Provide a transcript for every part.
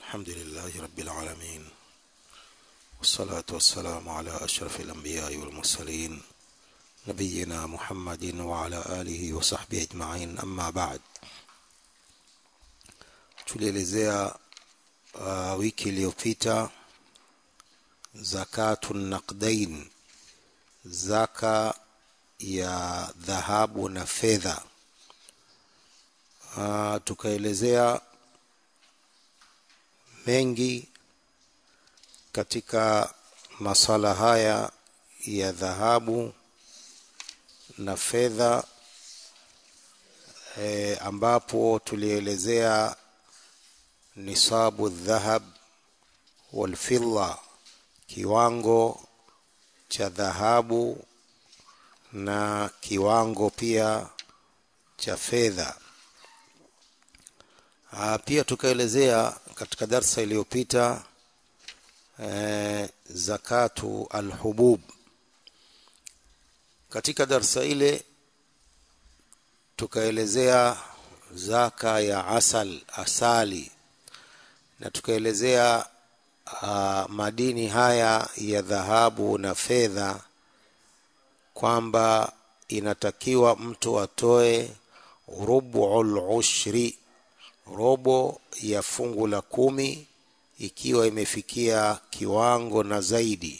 الحمد لله رب العالمين والصلاة والسلام على أشرف الأنبياء والمرسلين نبينا محمد وعلى آله وصحبه أجمعين أما بعد tulielezea uh, wiki iliyopita zakatu naqdain zaka ya dhahabu na fedha uh, tukaelezea mengi katika masala haya ya dhahabu na fedha e, ambapo tulielezea nisabu dhahab walfidda kiwango cha dhahabu na kiwango pia cha fedha pia tukaelezea katika darsa iliyopita eh, zakatu alhubub katika darsa ile tukaelezea zaka ya asal asali na tukaelezea uh, madini haya ya dhahabu na fedha kwamba inatakiwa mtu atoe rubul ushri robo ya fungu la kumi ikiwa imefikia kiwango na zaidi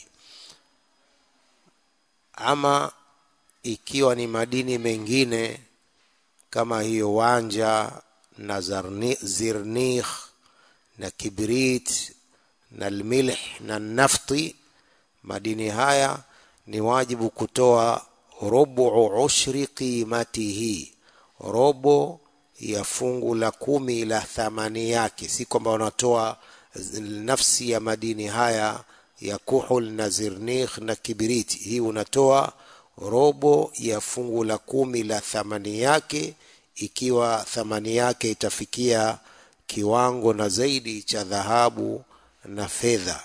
ama ikiwa ni madini mengine kama hiyo wanja na zarni, zirnikh na kibrit na almilh na nafti madini haya ni wajibu kutoa rubu ushri qimatihi robo ya fungu la kumi la thamani yake si kwamba wanatoa nafsi ya madini haya ya kuhul na zirnikh na kibiriti hii unatoa robo ya fungu la kumi la thamani yake ikiwa thamani yake itafikia kiwango na zaidi cha dhahabu na fedha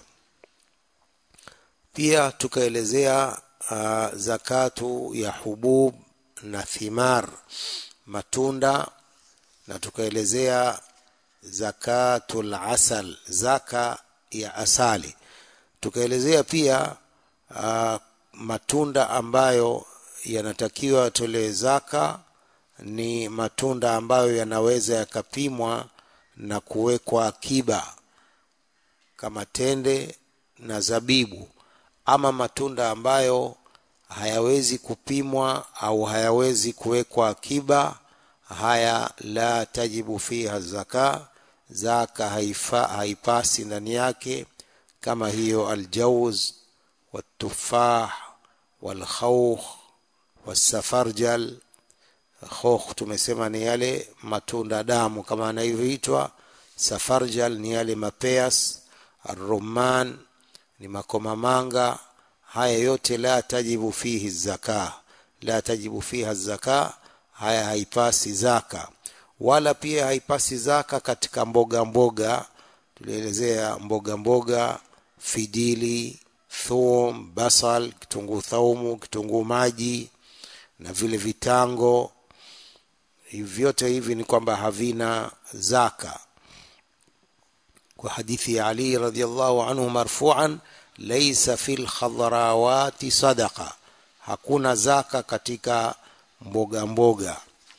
pia tukaelezea uh, zakatu ya hubub na thimar matunda na tukaelezea zakatul asal zaka ya asali tukaelezea pia uh, matunda ambayo yanatakiwa tolee zaka ni matunda ambayo yanaweza yakapimwa na kuwekwa akiba kama tende na zabibu ama matunda ambayo hayawezi kupimwa au hayawezi kuwekwa akiba haya la tajibu fiha zaka zaka haifa, haipasi ndani yake kama hiyo aljauz watufah walkhawkh wasafarjal khokh tumesema ni yale matunda damu kama anavyoitwa safarjal ni yale mapeas arruman ni makomamanga haya yote la tajibu fihi zaka la tajibu fiha zaka haya haipasi zaka wala pia haipasi zaka katika mboga mboga tulielezea mboga mboga fidili thum basal kitunguu thaumu kitunguu maji na vile vitango vyote hivi ni kwamba havina zaka kwa hadithi ya ali radhiallahu anhu marfuan laisa fil khadrawati sadaqa hakuna zaka katika mboga mboga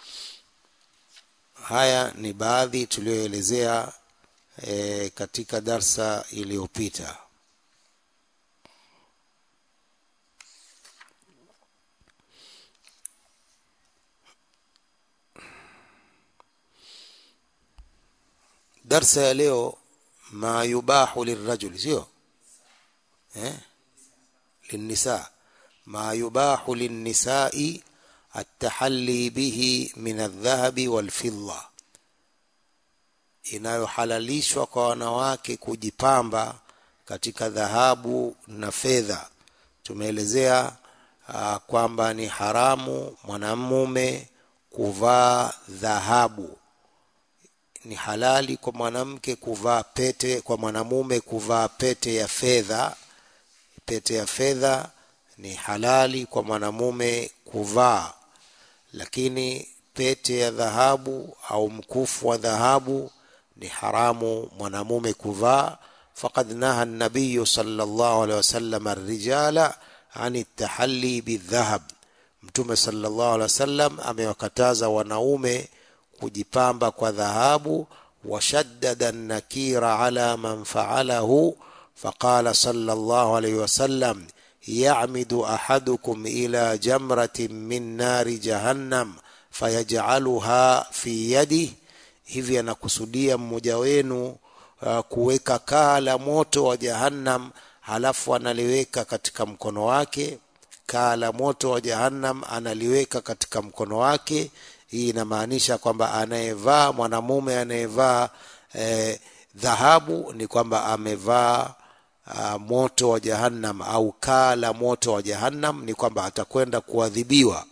haya ni baadhi tuliyoelezea e, katika darsa iliyopita darsa ya leo ma yubahu lirajuli sio eh linnisa ma yubahu linnisai التحلي به من الذهب والفضة inayohalalishwa kwa wanawake kujipamba katika dhahabu na fedha tumeelezea uh, kwamba ni haramu mwanamume kuvaa dhahabu ni halali kwa mwanamke kuvaa pete kwa mwanamume kuvaa pete ya fedha pete ya fedha ni halali kwa mwanamume kuvaa lakini pete ya dhahabu au mkufu wa dhahabu ni haramu mwanamume kuvaa faqad naha nabiyu sallallahu alaihi wasallam arrijala an tahalli bidhahab mtume sallallahu alaihi wasallam amewakataza wanaume kujipamba kwa dhahabu washaddada nakira ala man faalahu faqala sallallahu alaihi wasallam يعمد أحدكم إلى جمرة من نار جهنم فيجعلها في يده hivi anakusudia mmoja wenu uh, kuweka kaa la moto wa jahannam halafu analiweka katika mkono wake kaa la moto wa jahannam analiweka katika mkono wake hii inamaanisha kwamba anayevaa mwanamume anayevaa eh, dhahabu ni kwamba amevaa uh, moto wa jahannam au kaa la moto wa jahannam ni kwamba atakwenda kuadhibiwa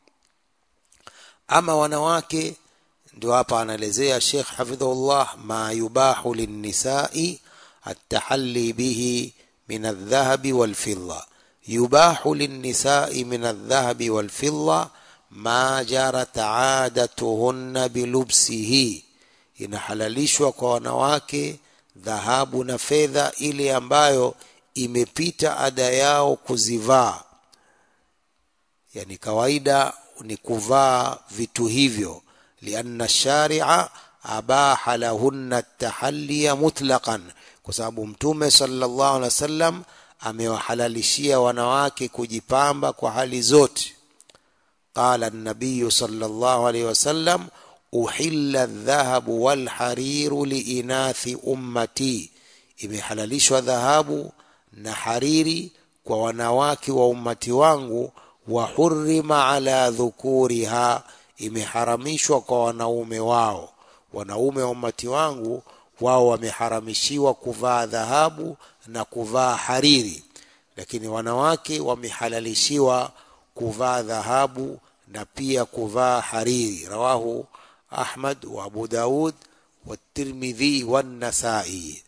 ama wanawake ndio hapa anaelezea Sheikh hafidhullah ma yubahu linnisai atahalli bihi min aldhahabi walfidda yubahu linnisai min aldhahabi walfidda ma jarat adatuhunna bilubsihi inahalalishwa kwa wanawake dhahabu na fedha ile ambayo imepita ada yao kuzivaa yani kawaida ni kuvaa vitu hivyo lianna sharia abaha lahunna tahalliya mutlaqan kwa sababu mtume sallallahu alaihi wasallam amewahalalishia wanawake kujipamba kwa hali zote qala an-nabiy sallallahu alaihi wasallam uhilla adh-dhahabu wal-hariru liinathi ummati imehalalishwa dhahabu na hariri kwa wanawake wa ummati wangu wa hurrima ala dhukuriha imeharamishwa kwa wanaume wao wanaume wa ummati wangu wao wameharamishiwa kuvaa dhahabu na kuvaa hariri lakini wanawake wamehalalishiwa kuvaa dhahabu na pia kuvaa hariri rawahu ahmad wa abu daud والترمذي والنسائي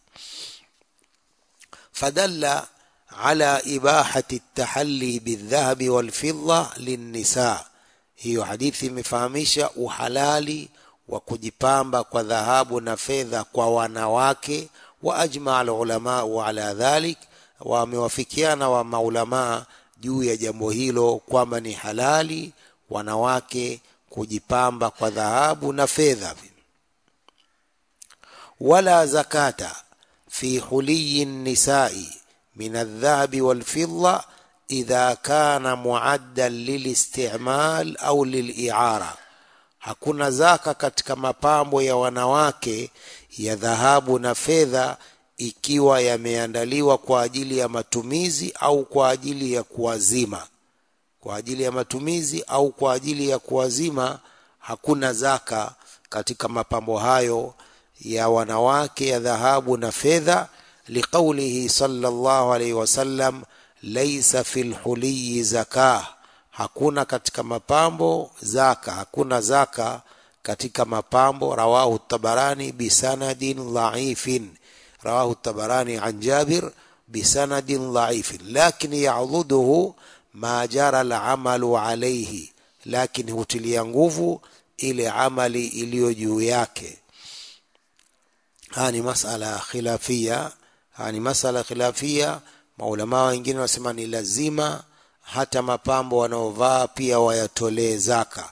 فدل على إباحة التحلي بالذهب والفضة للنساء hiyo hadithi imefahamisha uhalali wa kujipamba kwa dhahabu na fedha kwa wanawake wa ajma alulamau ala dhalik wamewafikiana wa maulamaa juu ya jambo hilo kwamba ni halali wanawake kujipamba kwa dhahabu na fedha wala zakata fi huliyi nisai min aldhahabi walfidda idha kana muaddan lilistimal au liliara hakuna zaka katika mapambo ya wanawake ya dhahabu na fedha ikiwa yameandaliwa kwa ajili ya matumizi au kwa ajili ya kuwazima kwa ajili ya matumizi au kwa ajili ya kuwazima hakuna zaka katika mapambo hayo ya wanawake ya dhahabu na fedha liqaulihi sallallahu alaihi wasallam laisa fil huliyi zakah hakuna katika mapambo zaka hakuna zaka katika mapambo rawahu tabarani bisanadin dhaifin rawahu tabarani an jabir bisanadin dhaifin lakin ya'dhuduhu ma jara al-amalu alayhi lakini hutilia nguvu ile amali iliyo juu yake haya ni masala khilafia haya ni masala khilafia maulama wengine wanasema ni lazima hata mapambo wanaovaa pia wayatolee zaka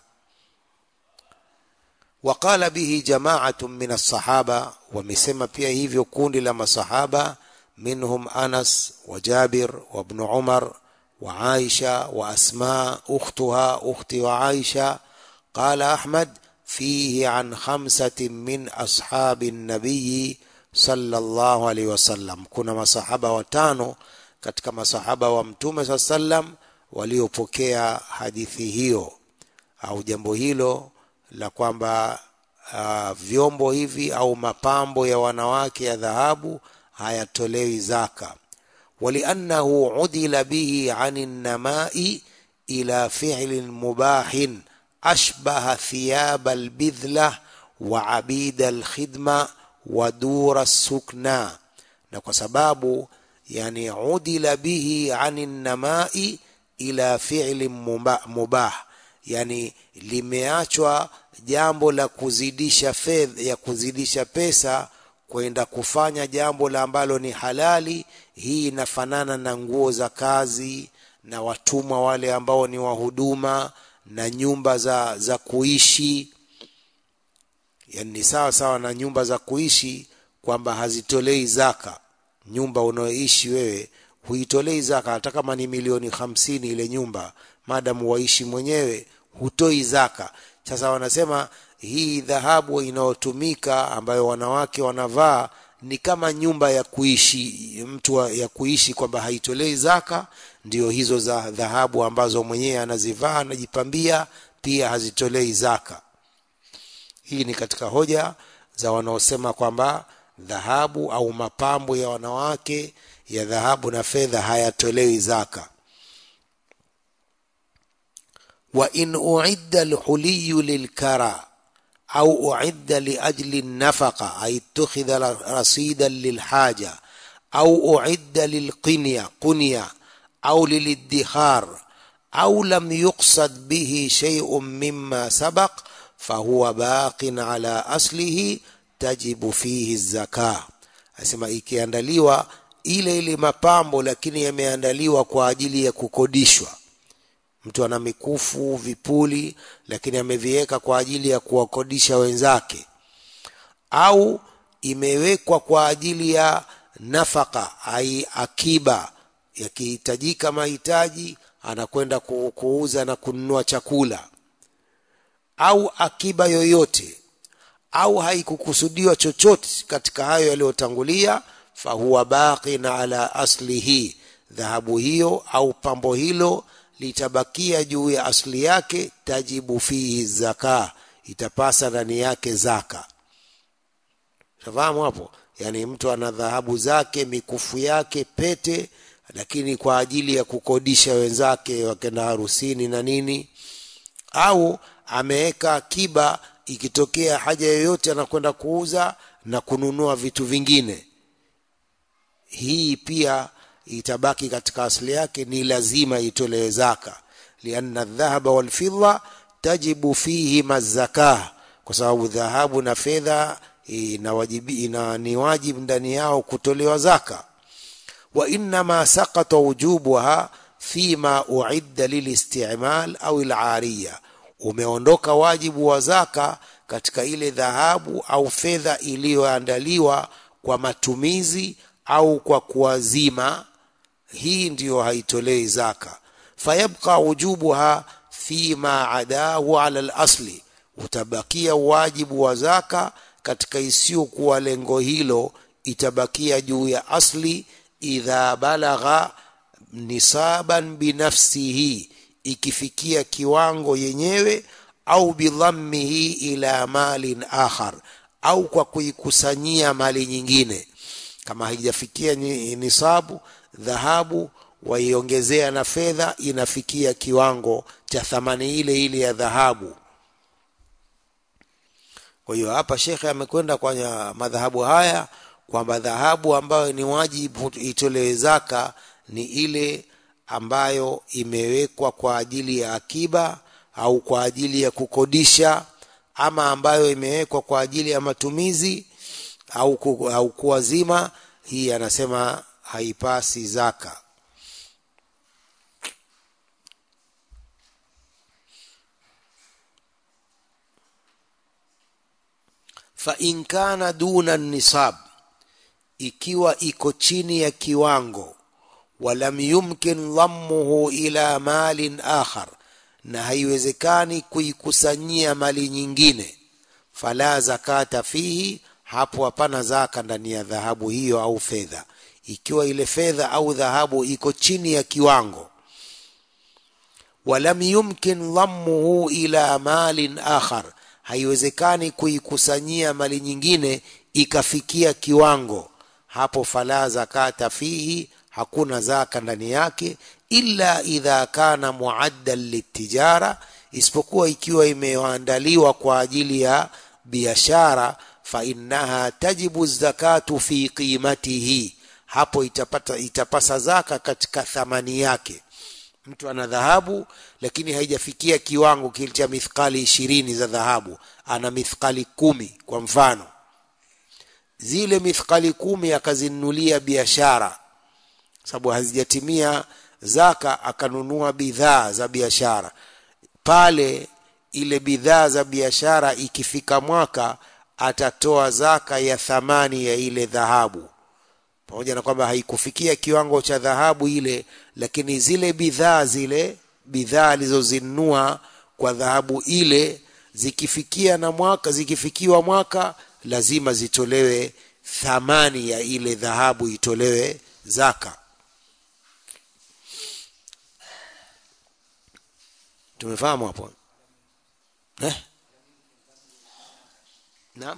وقال به جماعة من الصحابة ومسما pia hivyo kundi la masahaba منهم أنس وجابر وابن عمر وعائشة وأسماء أختها أختي وعائشة قال أحمد فيه عن خمسة من أصحاب النبي صلى الله عليه وسلم كنا masahaba watano katika masahaba wa mtume saa sallam waliopokea hadithi hiyo au jambo hilo la kwamba uh, vyombo hivi au mapambo ya wanawake ya dhahabu hayatolewi zaka waliannahu udila bihi ani nnamai ila fi'lin mubahin ashbaha thiyaba albidhla wa abida alkhidma wa dura sukna na kwa sababu yani udila bihi ani nnamai ila fi'lin mubah yani limeachwa jambo la kuzidisha fedha ya kuzidisha pesa kwenda kufanya jambo la ambalo ni halali hii inafanana na nguo za kazi na watumwa wale ambao ni wahuduma na nyumba za za kuishi yani ni sawa sawa na nyumba za kuishi kwamba hazitolei zaka nyumba unayoishi wewe huitolei zaka hata kama ni milioni hamsini ile nyumba madamu waishi mwenyewe hutoi zaka sasa wanasema hii dhahabu inayotumika ambayo wanawake wanavaa ni kama nyumba ya kuishi mtu wa, ya kuishi kwamba haitolei zaka ndio hizo za dhahabu ambazo mwenyewe anazivaa anajipambia pia hazitolei zaka hii ni katika hoja za wanaosema kwamba dhahabu au mapambo ya wanawake ya dhahabu na fedha hayatolewi zaka wa in uidda alhuliyu lilkara au uidda liajli nafaqa ay ittakhidha rasidan lilhaja au uidda lilqinya qunya au liliddikhar au lam yuqsad bihi shay'un mimma sabaq fahuwa baqin ala aslihi tajibu fihi zaka asema ikiandaliwa ile ile mapambo lakini yameandaliwa kwa ajili ya kukodishwa mtu ana mikufu vipuli lakini ameviweka kwa ajili ya kuwakodisha wenzake au imewekwa kwa ajili ya nafaka ai akiba yakihitajika mahitaji anakwenda kuuza na kununua chakula au akiba yoyote au haikukusudiwa chochote katika hayo yaliyotangulia fahuwa baqin ala aslihi dhahabu hiyo au pambo hilo litabakia juu ya asli yake tajibu fihi zaka itapasa ndani yake zaka tafahamu hapo yani mtu ana dhahabu zake mikufu yake pete lakini kwa ajili ya kukodisha wenzake wakenda harusini na nini au ameweka akiba ikitokea haja yoyote anakwenda kuuza na kununua vitu vingine hii pia itabaki katika asili yake ni lazima itolewe zaka lianna dhahaba walfidda tajibu fihi mazakah kwa sababu dhahabu na fedha inawajibi ina ni wajibu ndani yao kutolewa zaka wa innama saqata wujubuha fima uidda lilistimal au alariya umeondoka wajibu wa zaka katika ile dhahabu au fedha iliyoandaliwa kwa matumizi au kwa kuwazima hii ndiyo haitolei zaka fayabqa wujubuha fima adahu ala lasli utabakia wajibu wa zaka katika isiyokuwa lengo hilo itabakia juu ya asli idha balagha nisaban binafsihi ikifikia kiwango yenyewe au bidhammihi ila malin akhar au kwa kuikusanyia mali nyingine kama haijafikia nisabu dhahabu waiongezea na fedha inafikia kiwango cha thamani ile ile ya dhahabu kwa hiyo hapa shekhe amekwenda kwenye madhahabu haya kwamba dhahabu ambayo ni wajibu itolewe zaka ni ile ambayo imewekwa kwa ajili ya akiba au kwa ajili ya kukodisha ama ambayo imewekwa kwa ajili ya matumizi au, ku, au kuwazima hii anasema haipasi zaka fa in kana duna nisab ikiwa iko chini ya kiwango walam yumkin dhammuhu ila malin akhar na haiwezekani kuikusanyia mali nyingine fala zakata fihi hapo hapana zaka ndani ya dhahabu hiyo au fedha ikiwa ile fedha au dhahabu iko chini ya kiwango walam yumkin dhammuhu ila malin akhar haiwezekani kuikusanyia mali nyingine ikafikia kiwango hapo fala zakata fihi hakuna zaka ndani yake illa idha kana muaddan litijara isipokuwa ikiwa imeandaliwa kwa ajili ya biashara fa innaha tajibu zakatu fi qimatihi hapo itapata itapasa zaka katika thamani yake mtu ana dhahabu lakini haijafikia kiwango kile cha mithqali ishirini za dhahabu ana mithqali kumi kwa mfano zile mithqali kumi akazinunulia biashara sababu hazijatimia zaka akanunua bidhaa za biashara pale ile bidhaa za biashara ikifika mwaka atatoa zaka ya thamani ya ile dhahabu pamoja na kwamba haikufikia kiwango cha dhahabu ile lakini zile bidhaa zile bidhaa alizozinunua kwa dhahabu ile zikifikia na mwaka zikifikiwa mwaka lazima zitolewe thamani ya ile dhahabu itolewe zaka tumefahamu hapo eh? naam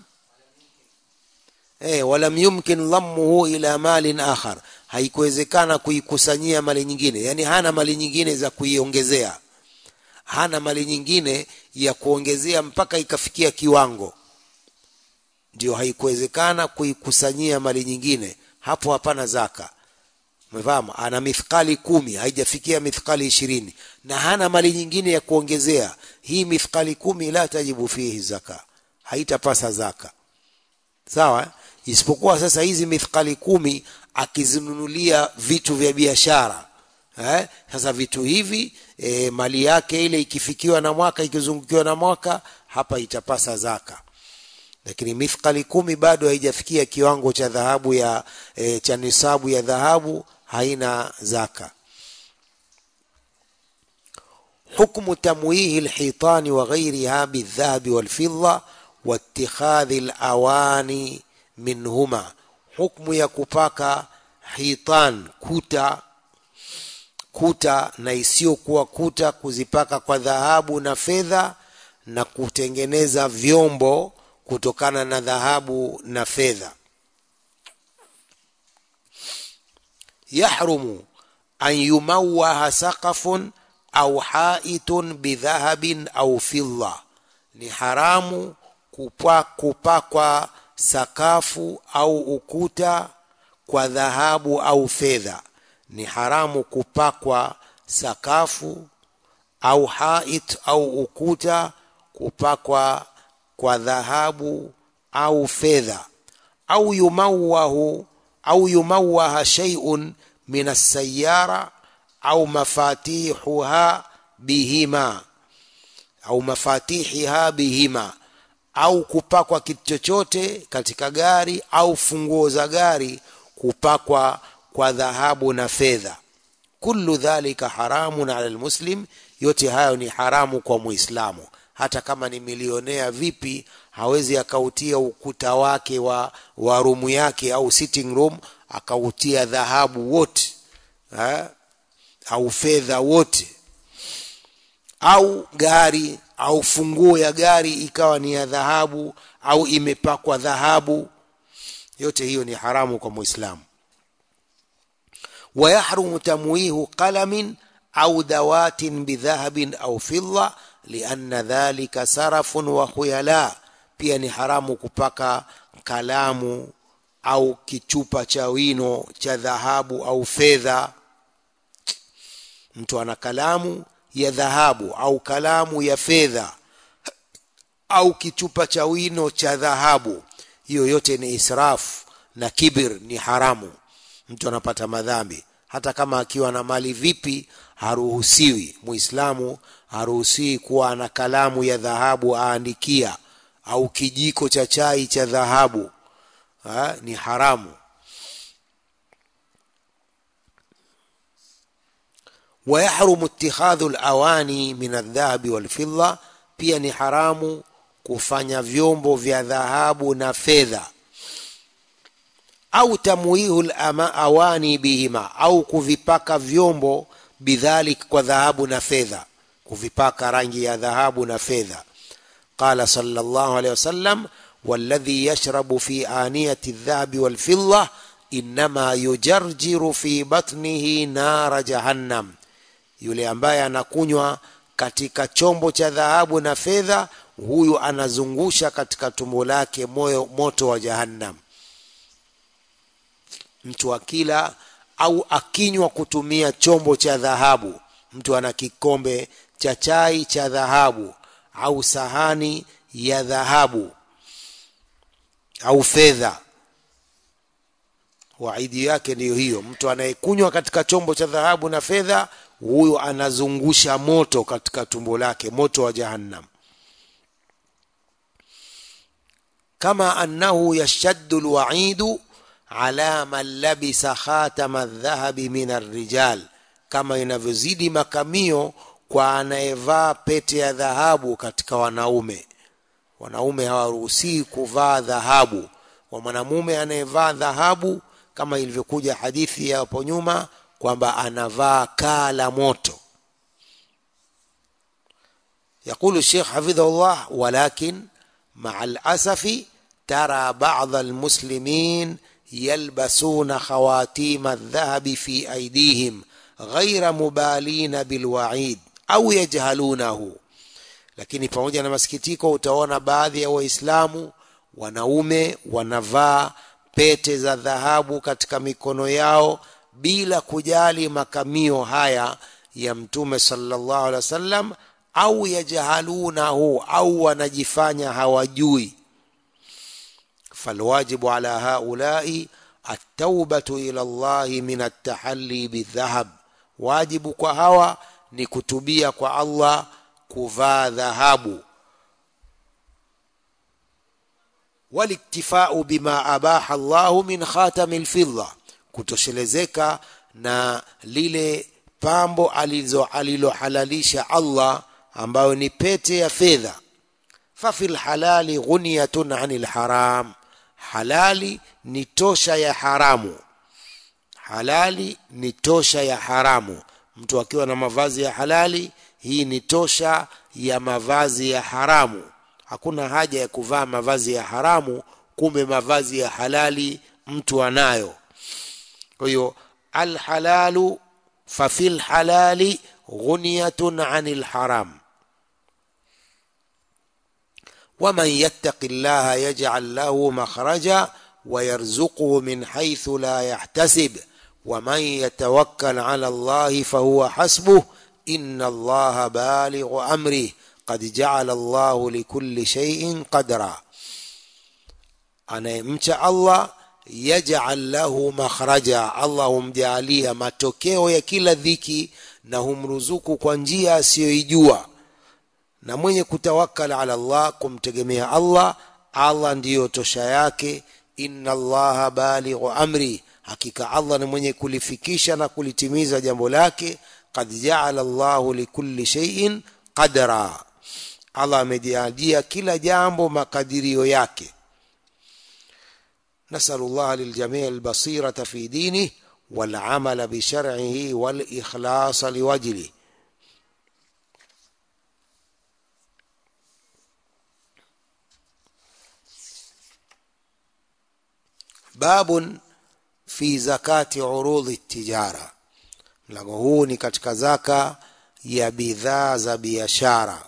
eh, walam yumkin dhammuhu ila malin akhar haikuwezekana kuikusanyia mali nyingine yani hana mali nyingine za kuiongezea hana mali nyingine ya kuongezea mpaka ikafikia kiwango ndio haikuwezekana kuikusanyia mali nyingine hapo hapana zaka umefahamu ana mithqali kumi haijafikia mithqali ishirini na hana mali nyingine ya kuongezea hii mithqali kumi la tajibu fihi zaka haitapasa zaka sawa isipokuwa sasa hizi mithqali kumi akizinunulia vitu vya biashara eh? sasa vitu hivi e, mali yake ile ikifikiwa na mwaka ikizungukiwa na mwaka hapa itapasa zaka lakini mithqali kumi bado haijafikia kiwango cha dhahabu ya e, cha nisabu ya dhahabu haina zaka حكم تمويه الحيطان وغيرها بالذهب والفضة واتخاذ الأواني منهما حكم يكباك حيطان كوتا kuta na isiyokuwa kuta kuzipaka kwa dhahabu na fedha na kutengeneza vyombo kutokana na dhahabu na fedha yahrumu an yumawaha saqafun au haitun bidhahabin au fidda ni haramu kupa, kupakwa sakafu au ukuta kwa dhahabu au fedha ni haramu kupakwa sakafu au hait au ukuta kupakwa kwa dhahabu au fedha au yumawahu au yumawaha shay'un min as-sayyara au mafatihuha bihima au mafatihiha bihima au kupakwa kitu chochote katika gari au funguo za gari kupakwa kwa dhahabu na fedha kullu dhalika haramun ala almuslim yote hayo ni haramu kwa muislamu hata kama ni milionea vipi hawezi akautia ukuta wake wa, wa rumu yake au sitting room akautia dhahabu wote ha? au fedha wote au gari au funguo ya gari ikawa ni ya dhahabu au imepakwa dhahabu yote hiyo ni haramu kwa muislamu ويحرم تمويه قلم أو دوات بذهب أو فضة لأن ذلك سرف وخيلاء pia ni haramu kupaka kalamu au kichupa cha wino cha dhahabu au fedha mtu ana kalamu ya dhahabu au kalamu ya fedha au kichupa cha wino cha dhahabu hiyo yote ni israfu na kibir ni haramu mtu anapata madhambi hata kama akiwa na mali vipi haruhusiwi muislamu haruhusiwi kuwa na kalamu ya dhahabu aandikia au kijiko cha chai cha dhahabu ha, ni haramu ويحرم اتخاذ الأواني من الذهب والفضة pia ni haramu kufanya vyombo vya dhahabu na fedha au tamwihu awani bihima au kuvipaka vyombo bidhalik kwa dhahabu na fedha kuvipaka rangi ya dhahabu na fedha qala sallallahu alayhi wasallam والذي يشرب في آنية الذهب والفضة إنما يجرجر في بطنه نار جهنم yule ambaye anakunywa katika chombo cha dhahabu na fedha huyu anazungusha katika tumbo lake moyo moto wa jahannam mtu akila au akinywa kutumia chombo cha dhahabu mtu ana kikombe cha chai cha dhahabu au sahani ya dhahabu au fedha waidi yake ndiyo hiyo mtu anayekunywa katika chombo cha dhahabu na fedha huyo anazungusha moto katika tumbo lake moto wa jahannam kama annahu yashaddu alwaidu ala man labisa khatama aldhahabi min arrijal kama inavyozidi makamio kwa anayevaa pete ya dhahabu katika wanaume wanaume hawaruhusii kuvaa dhahabu wa mwanamume anayevaa dhahabu kama ilivyokuja hadithi ya hapo nyuma kwamba anavaa kaa la moto يقول الشيخ حفظه الله ولكن مع الأسف ترى بعض المسلمين يلبسون خواتيم الذهب في أيديهم غير مبالين بالوعيد أو يجهلونه lakini pamoja na masikitiko utaona baadhi ya waislamu wanaume wanavaa pete za dhahabu katika mikono yao bila kujali makamio haya ya mtume sallallahu alaihi wasallam au yajahalunahu au wanajifanya hawajui falwajibu ala haulai at-taubatu ila Allah min at-tahalli bidhahab wajibu kwa hawa ni kutubia kwa Allah kuvaa dhahabu waliktifau bima abaha Allahu min khatami lfidda, kutoshelezeka na lile pambo alizo alilohalalisha Allah ambayo ni pete ya fedha. fafi lhalali ghunyatun ani lharam, halali ni tosha ya haramu. Halali ni tosha ya haramu. Mtu akiwa na mavazi ya halali, hii ni tosha ya mavazi ya haramu. Hakuna haja ya kuvaa mavazi ya haramu, kumbe mavazi ya halali mtu anayo. Kwa hiyo alhalalu fafi lhalali ghunyatun ani lharam ومن يتق الله يجعل له مخرجا ويرزقه من حيث لا يحتسب ومن يتوكل على الله فهو حسبه ان الله بالغ امره قد جعل الله لكل شيء قدرا anayemcha allah yajal lahu makhraja allah humjaalia matokeo ya kila dhiki na humruzuku kwa njia asiyoijua na mwenye kutawakal ala Allah kumtegemea Allah Allah ndiyo tosha yake inna allaha balighu amri hakika Allah ni mwenye kulifikisha na kulitimiza jambo lake qad ja'ala Allahu likulli shay'in qadra Allah amejalia kila jambo makadirio yake نسأل الله للجميع البصيرة في دينه والعمل بشرعه والإخلاص لوجله babun fi zakati urudhi tijara mlango huu ni katika zaka ya bidhaa za biashara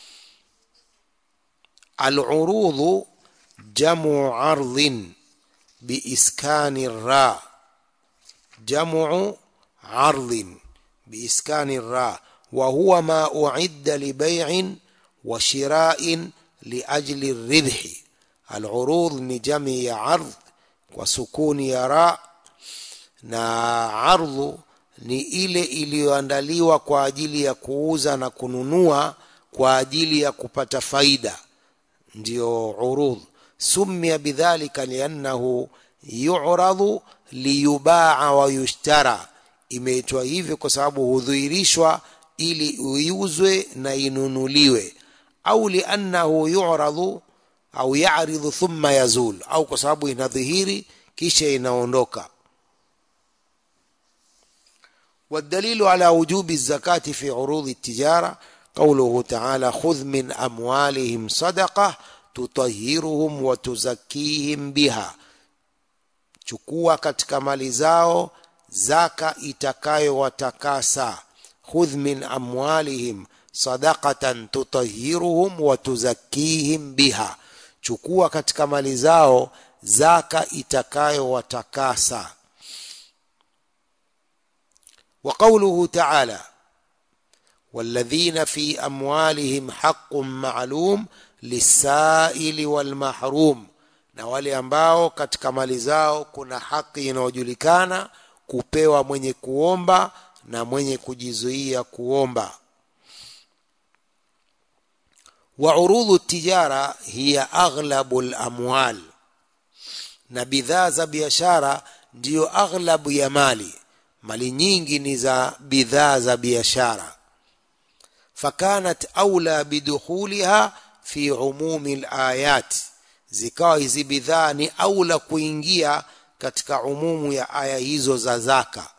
alurudhu jamu ardhin biiskani ra jamu ardhin biiskani ra وهو ما أعد لبيع وشراء لأجل الربح العروض نجمي عرض kwa sukuni ya ra na ardhu ni ile iliyoandaliwa kwa ajili ya kuuza na kununua kwa ajili ya kupata faida ndiyo urudh sumia bidhalika liannahu yuradhu liyubaa wa yushtara imeitwa hivyo kwa sababu hudhihirishwa ili uiuzwe na inunuliwe au liannahu yuradhu au yaridhu thumma yazul au kwa sababu inadhihiri kisha inaondoka والدليل على وجوب الزكاة في عروض التجارة قوله تعالى خذ من أموالهم صدقة تطهرهم وتزكيهم بها chukua katika mali zao zaka itakayowatakasa khudh min amwalihim sadaqatan tutahiruhum wa tuzakkihim biha chukua katika mali zao zaka itakayowatakasa wa qawluhu ta'ala walladhina fi amwalihim haqqun ma'lum lisaili walmahrum na wale ambao katika mali zao kuna haki inayojulikana kupewa mwenye kuomba na mwenye kujizuia kuomba wa urudhu tijara hiya aghlabu lamwal na bidhaa za biashara ndiyo aghlabu ya mali mali nyingi ni za bidhaa za biashara fakanat aula bidukhuliha fi umumi layat zikawa hizi bidhaa ni aula kuingia katika umumu ya aya hizo za zaka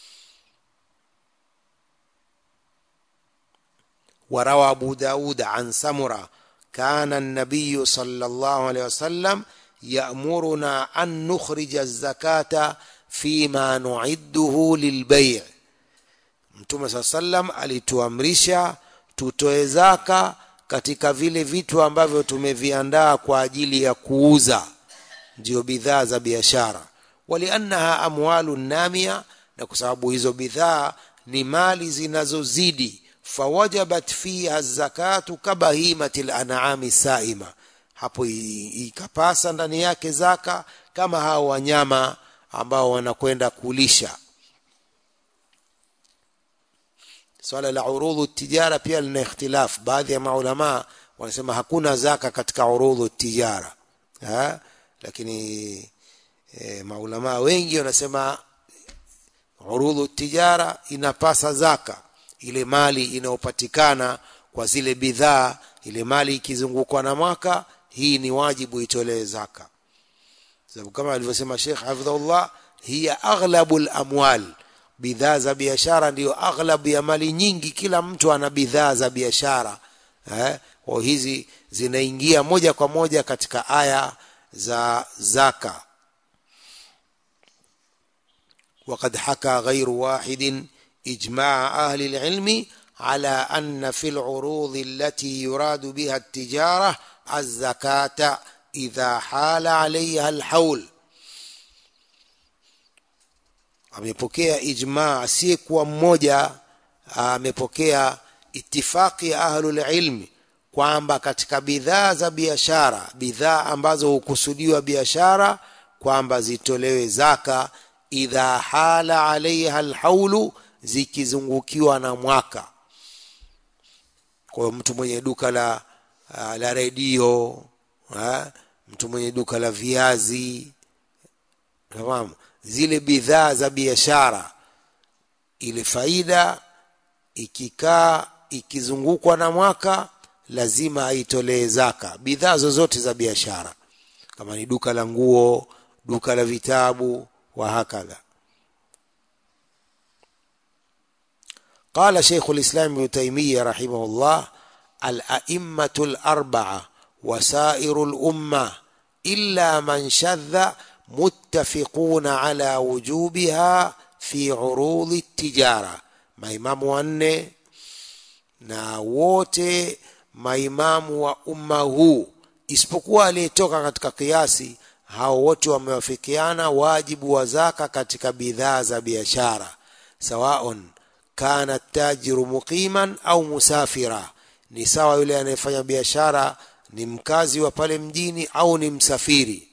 وروى أبو داود عن سمرة كان النبي صلى الله عليه وسلم يأمرنا أن نخرج الزكاة فيما نعده للبيع mtume saa sallam alituamrisha tutoe zaka katika vile vitu ambavyo tumeviandaa kwa ajili ya kuuza ndio bidhaa za biashara waliannaha amwalu namia na kwa sababu hizo bidhaa ni mali zinazozidi fawajabat fiha zakatu kabahimati lanami saima hapo ikapasa ndani yake zaka kama hao wanyama ambao wanakwenda kulisha swala la urudhu tijara pia lina ikhtilaf baadhi ya maulamaa wanasema hakuna zaka katika urudhu tijara ha? lakini e, maulamaa wengi wanasema urudhu tijara inapasa zaka ile mali inayopatikana kwa zile bidhaa ile mali ikizungukwa na mwaka hii ni wajibu itolewe zaka sababu kama alivyosema Sheikh hafidhahullah hiya aghlabu amwal bidhaa za biashara ndiyo aghlabu ya mali nyingi kila mtu ana bidhaa za biashara eh kwa hizi zinaingia moja kwa moja katika aya za zaka وقد حكى غير واحد إجماع أهل العلم على أن في العروض التي يراد بها التجارة الزكاة إذا حال عليها الحول amepokea ijmaa asiyekuwa mmoja amepokea itifaki ya ahlul ilmi kwamba katika bidhaa za biashara bidhaa ambazo hukusudiwa biashara kwamba zitolewe zaka idha hala alaiha alhaulu zikizungukiwa na mwaka kwa hiyo mtu mwenye duka la uh, la redio mtu mwenye duka la viazi tamam zile bidhaa za biashara ile faida ikikaa ikizungukwa na mwaka lazima aitolee zaka bidhaa zozote za biashara kama ni duka la nguo duka la vitabu wa hakadha قال شيخ الإسلام ابن تيمية رحمه الله الأئمة الأربعة وسائر الأمة إلا من شذ متفقون على وجوبها في عروض التجارة maimamu wanne na wote maimamu wa umma huu isipokuwa aliyetoka katika kiasi hao wote wamewafikiana wajibu wa zaka katika bidhaa za biashara sawaon kana tajiru muqiman au musafira ni sawa yule anayefanya biashara ni mkazi wa pale mjini au ni msafiri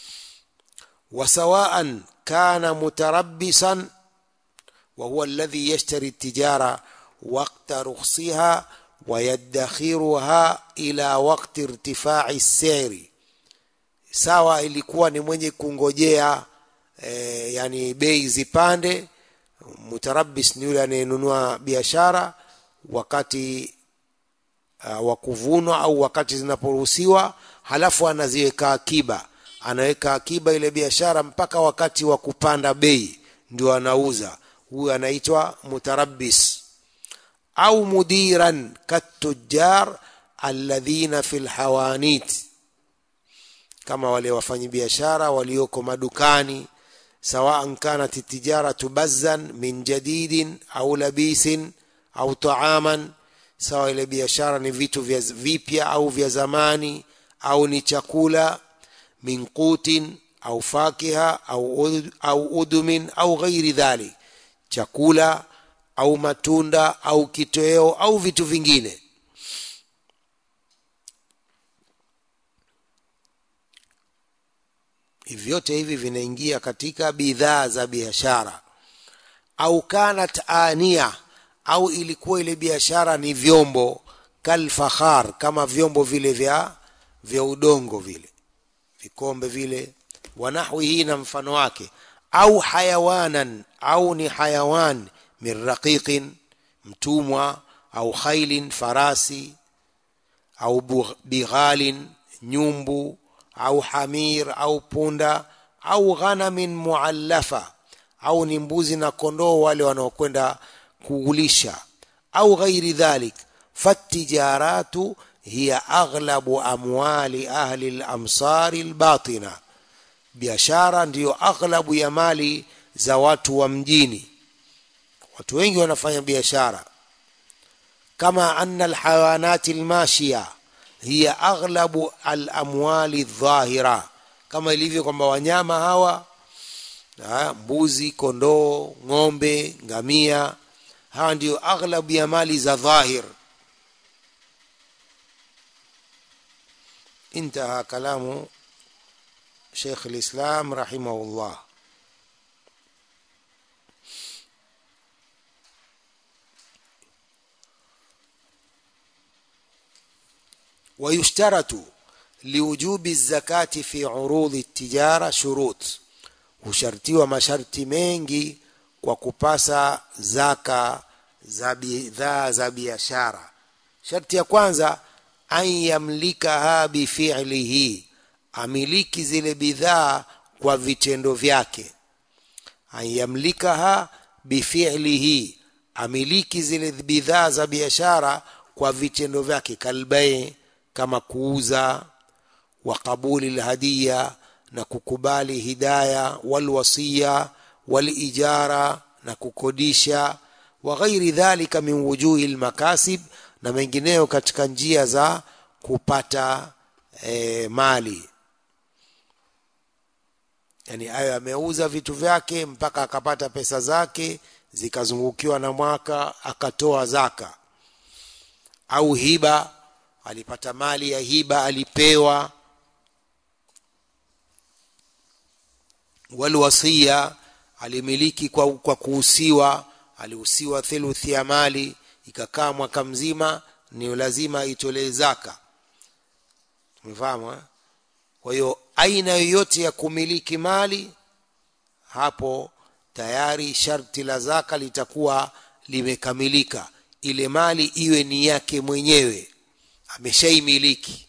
وسواء كان متربصا وهو الذي يشتري التجارة وقت رخصها ويدخرها إلى وقت ارتفاع السعر sawa ilikuwa ni mwenye kungojea e, yani bei zipande mutarabis ni yule anayenunua biashara wakati uh, wa kuvunwa au wakati zinaporuhusiwa halafu anaziweka akiba anaweka akiba ile biashara mpaka wakati wa kupanda bei ndio anauza huyu anaitwa mutarabbis au mudiran katujar alladhina fi lhawanit kama wale wafanyabiashara walioko madukani sawaan kanat tijaratu bazzan min jadidin au labisin au taaman sawa ile biashara ni vitu vya vipya au vya zamani au ni chakula min qutin au fakiha au, au udumin au ghairi dhalik chakula au matunda au kitoweo au vitu vingine vyote hivi vinaingia katika bidhaa za biashara au kanat ania au ilikuwa ile biashara ni vyombo kalfakhar kama vyombo vile vya vya udongo vile vikombe vile wanahwihi na mfano wake au hayawanan au ni hayawan min raqiqin mtumwa au khailin farasi au bighalin nyumbu au hamir au punda au ghanamin muallafa au ni mbuzi na kondoo wale wanaokwenda kugulisha au ghairi dhalik fatijaratu hiya aghlabu amwali ahli lamsari lbatina biashara ndiyo aghlabu ya mali za watu wa mjini watu wengi wanafanya biashara kama anna alhayawanati almashia hiya aghlabu alamwali dhahira kama ilivyo kwamba wanyama hawa ha, mbuzi kondoo ng'ombe ngamia hawa ndio aghlabu ya mali za dhahir انتهى كلام شيخ الإسلام رحمه الله ويشترط لوجوب الزكاة في عروض التجارة شروط hushartiwa masharti mengi kwa kupasa zaka za bidhaa za biashara sharti ya kwanza an yamlikaha bifilihi amiliki zile bidhaa kwa vitendo vyake an yamlikaha bifilihi amiliki zile bidhaa za biashara kwa vitendo vyake kalbai kama kuuza wa qabuli lhadiya na kukubali hidaya walwasiya walijara na kukodisha wa ghairi dhalika min wujuhi lmakasib na mengineyo katika njia za kupata e, mali yani ayo ameuza vitu vyake mpaka akapata pesa zake zikazungukiwa na mwaka akatoa zaka au hiba alipata mali ya hiba alipewa walwasia alimiliki kwa, kwa kuhusiwa alihusiwa theluthi ya mali ikakaa mwaka mzima ni lazima itolee zaka umefahamu eh? kwa hiyo aina yoyote ya kumiliki mali hapo tayari sharti la zaka litakuwa limekamilika ile mali iwe ni yake mwenyewe ameshaimiliki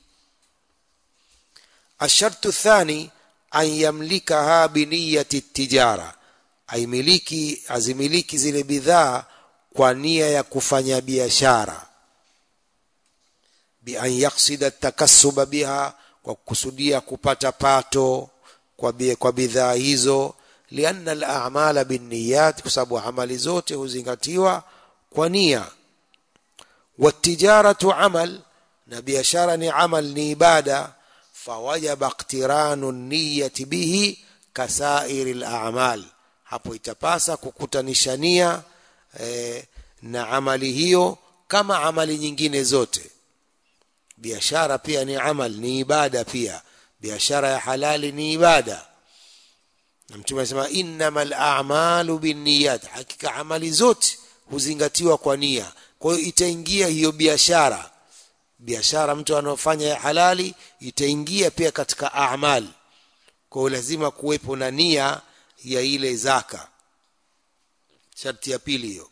ashartu thani an yamlikaha biniyati tijara aimiliki azimiliki zile bidhaa kwa nia ya kufanya biashara bi an yaksida takasuba biha kwa kukusudia kupata pato kwa, kwa bidhaa hizo lianna al-a'mala binniyat kwa sababu amali zote huzingatiwa kwa nia watijaratu amal na biashara ni amal ni ibada fawajaba iqtiranu niyati bihi kasairi al-a'mal hapo itapasa kukutanisha nia eh, na amali hiyo kama amali nyingine zote biashara pia ni amal ni ibada pia biashara ya halali ni ibada na mtume anasema innamal a'malu binniyat hakika amali zote huzingatiwa kwa nia kwa hiyo itaingia hiyo biashara biashara mtu anaofanya ya halali itaingia pia katika a'mal kwa hiyo lazima kuwepo na nia ya ile zaka sharti ya pili hiyo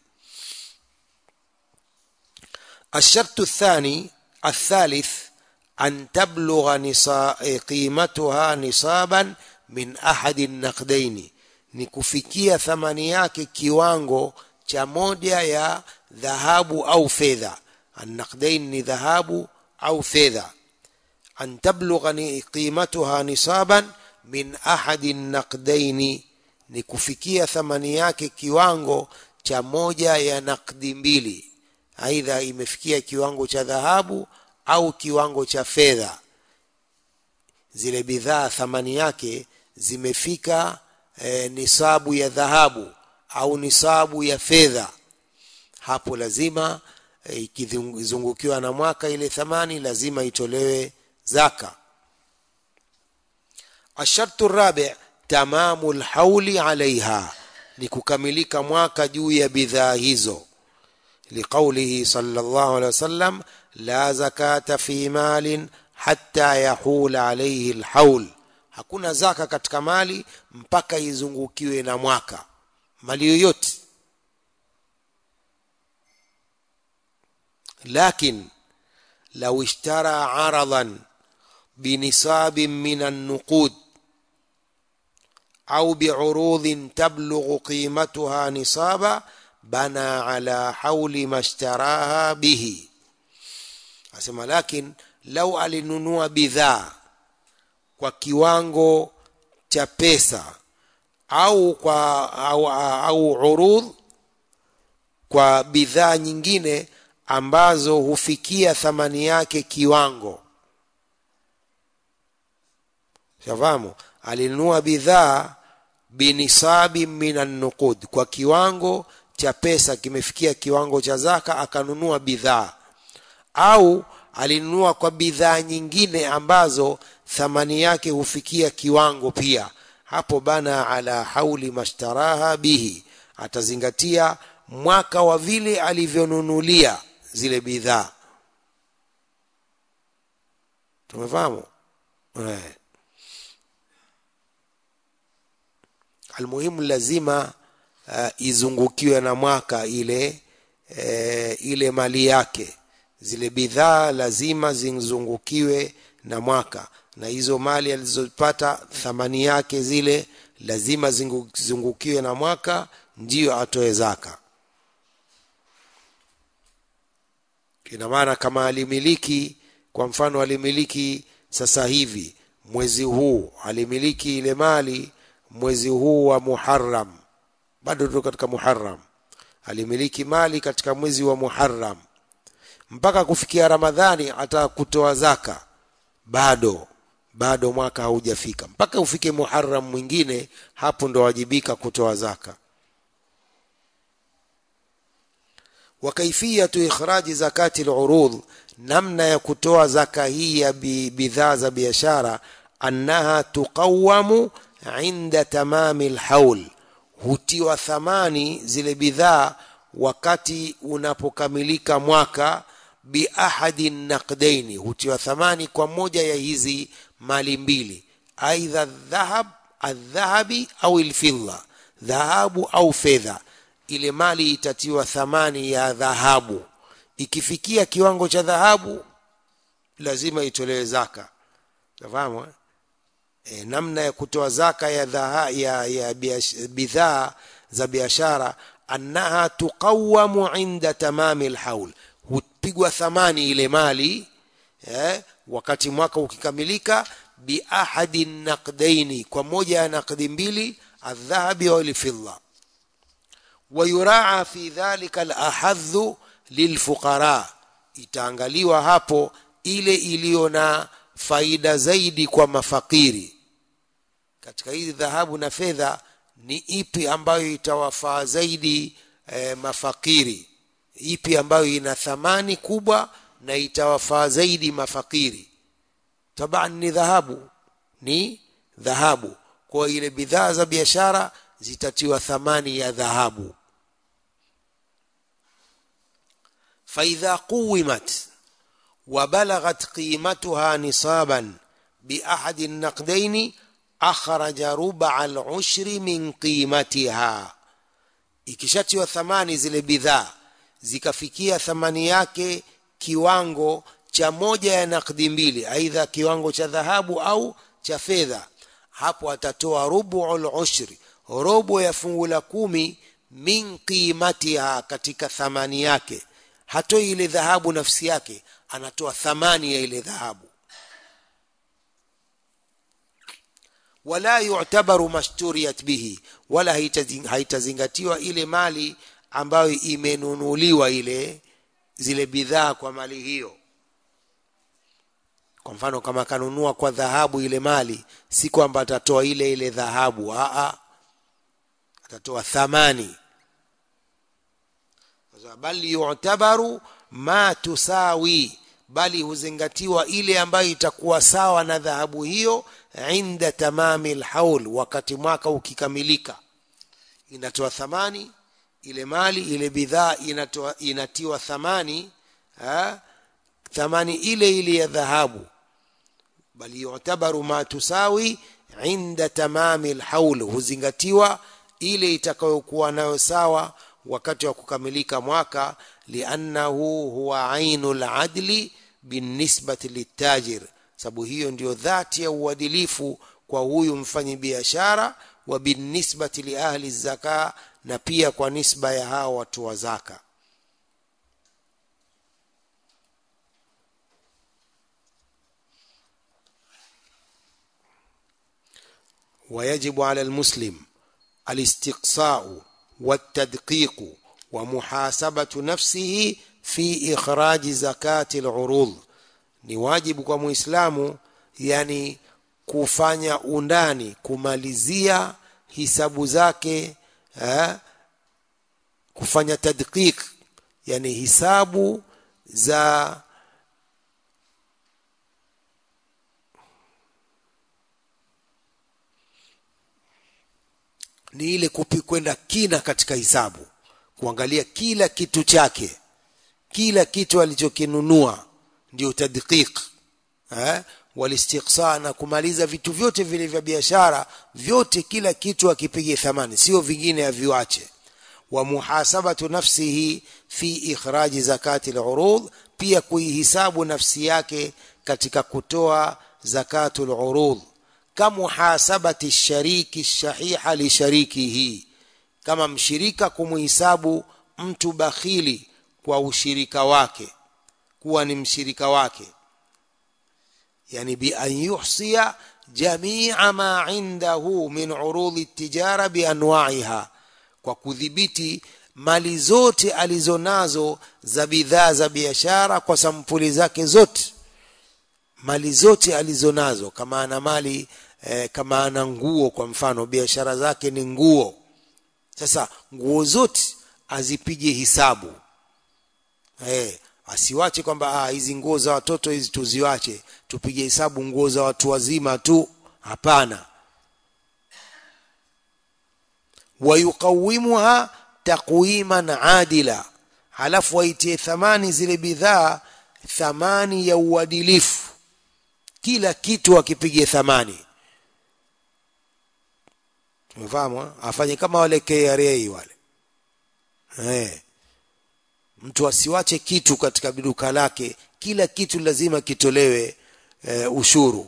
الشرط الثاني الثالث أن تبلغ نصا قيمتها نصابا من أحد النقدين ni kufikia thamani yake kiwango cha moja ya dhahabu au fedha annaqdain ni dhahabu au fedha an tablugha ni qimatuha nisaban min ahadi naqdaini ni kufikia thamani yake kiwango cha moja ya nakdi mbili aidha imefikia kiwango cha dhahabu au kiwango cha fedha zile bidhaa thamani yake zimefika e, nisabu ya dhahabu au nisabu ya fedha hapo lazima eh, ikizungukiwa na mwaka ile thamani lazima itolewe zaka ashartu rabi tamamu lhauli alaiha ni kukamilika mwaka juu ya bidhaa hizo liqaulihi sallallahu alaihi wasallam la zakata fi malin hatta yahula alaihi lhaul hakuna zaka katika mali mpaka izungukiwe na mwaka mali yoyote lakin lau ishtara aradan binisabin min annuqud au biurudhin tablughu qimatuha nisaba bana ala hauli mashtaraha bihi asema lakin lau alinunua bidhaa kwa kiwango cha pesa au kwa au, au urudh kwa bidhaa nyingine ambazo hufikia thamani yake kiwango shafahamu alinunua bidhaa binisabi minan nuqud kwa kiwango cha pesa kimefikia kiwango cha zaka akanunua bidhaa au alinunua kwa bidhaa nyingine ambazo thamani yake hufikia kiwango pia hapo bana ala hauli mashtaraha bihi atazingatia mwaka wa vile alivyonunulia zile bidhaa tumefahamu eh. almuhimu lazima uh, izungukiwe na mwaka ile e, ile mali yake zile bidhaa lazima zizungukiwe na mwaka na hizo mali alizopata thamani yake zile lazima zizungukiwe na mwaka ndiyo atoe zaka ina maana kama alimiliki kwa mfano alimiliki sasa hivi mwezi huu alimiliki ile mali mwezi huu wa Muharram bado tuko katika Muharram alimiliki mali katika mwezi wa Muharram mpaka kufikia Ramadhani atakutoa zaka bado bado mwaka haujafika mpaka ufike Muharram mwingine hapo ndo wajibika kutoa zaka wa kaifiyatu ikhraji zakati al-urud namna ya kutoa zaka hii ya bidhaa za biashara annaha tuqawamu inda tamami alhaul hutiwa thamani zile bidhaa wakati unapokamilika mwaka biahadi naqdaini hutiwa thamani kwa moja ya hizi mali mbili aidha dhahab aldhahabi au ilfidda dhahabu au fedha ile mali itatiwa thamani ya dhahabu ikifikia kiwango cha dhahabu lazima itolewe zaka nafahamu eh? e, namna ya kutoa zaka ya, dhaha, ya, ya bidhaa za biashara annaha tuqawamu inda tamami alhaul hupigwa thamani ile mali eh, wakati mwaka ukikamilika biahadi naqdaini kwa moja ya naqdi mbili aldhahabi au alfidda wayuraa fi dhalika alahadhu lilfuqara itaangaliwa hapo ile iliyo na faida zaidi kwa mafakiri katika hizi dhahabu na fedha ni ipi ambayo itawafaa zaidi e, mafakiri ipi ambayo ina thamani kubwa na itawafaa zaidi mafakiri taban ni dhahabu ni dhahabu kwa ile bidhaa za biashara zitatiwa thamani ya dhahabu faidha quwimat وبلغت قيمتها نصابا بأحد النقدين أخرج ربع العشر من قيمتها ikishatiwa thamani zile bidhaa zikafikia thamani yake kiwango cha moja ya nakdi mbili aidha kiwango cha dhahabu au cha fedha hapo atatoa rubuul ushri robo ya fungu la kumi min qimatiha katika thamani yake hatoi ile dhahabu nafsi yake anatoa thamani ya ile dhahabu wala yu'tabaru mashturiyat bihi wala haitazingatiwa ile mali ambayo imenunuliwa ile zile bidhaa kwa mali hiyo kwa mfano kama kanunua kwa dhahabu ile mali si kwamba atatoa ile ile dhahabu a atatoa thamani bali yu'tabaru ma tusawi bali huzingatiwa ile ambayo itakuwa sawa na dhahabu hiyo inda tamami alhaul wakati mwaka ukikamilika inatoa thamani ile mali ile bidhaa inatoa inatiwa thamani ha? thamani ile ile ya dhahabu bali yu'tabaru ma tusawi inda tamami alhaul huzingatiwa ile itakayokuwa nayo sawa wakati wa kukamilika mwaka liannahu huwa ainu ladli binisbati litajir sababu hiyo ndio dhati ya uadilifu kwa huyu mfanyi biashara wa binisbati liahli zaka na pia kwa nisba ya hao watu wa zaka ويجب على المسلم الاستقصاء والتدقيق ومحاسبة نفسه في إخراج زكاة العروض ni wajibu kwa muislamu yani kufanya undani kumalizia hisabu zake eh, kufanya tadqiq yani hisabu za ni ile kupi kwenda kina katika hisabu kuangalia kila kitu chake kila kitu alichokinunua ndio tadqiq eh walistiqsa na kumaliza vitu vyote vile vya biashara vyote kila kitu akipige thamani sio vingine aviwache wa muhasabatu nafsihi fi ikhraji zakati al-urud pia kuihisabu nafsi yake katika kutoa zakatul urud kamuhasabati shariki shahiha li sharikihi kama mshirika kumuhisabu mtu bakhili kwa ushirika wake kuwa ni mshirika wake yani bi an yuhsiya jamia ma indahu min urudi tijara bi anwa'iha kwa kudhibiti mali zote alizonazo za bidhaa za biashara kwa sampuli zake zote mali zote alizonazo kama ana mali eh, kama ana nguo kwa mfano biashara zake ni nguo sasa nguo zote azipige hisabu eh, asiwache kwamba ah, hizi nguo za watoto hizi tuziwache tupige hesabu nguo za watu wazima tu hapana wayuqawimuha taqwiman adila halafu waitie thamani zile bidhaa thamani ya uadilifu kila kitu akipige thamani tumefahamu afanye kama wale KRA wale eh mtu asiwache kitu katika duka lake kila kitu lazima kitolewe e, ushuru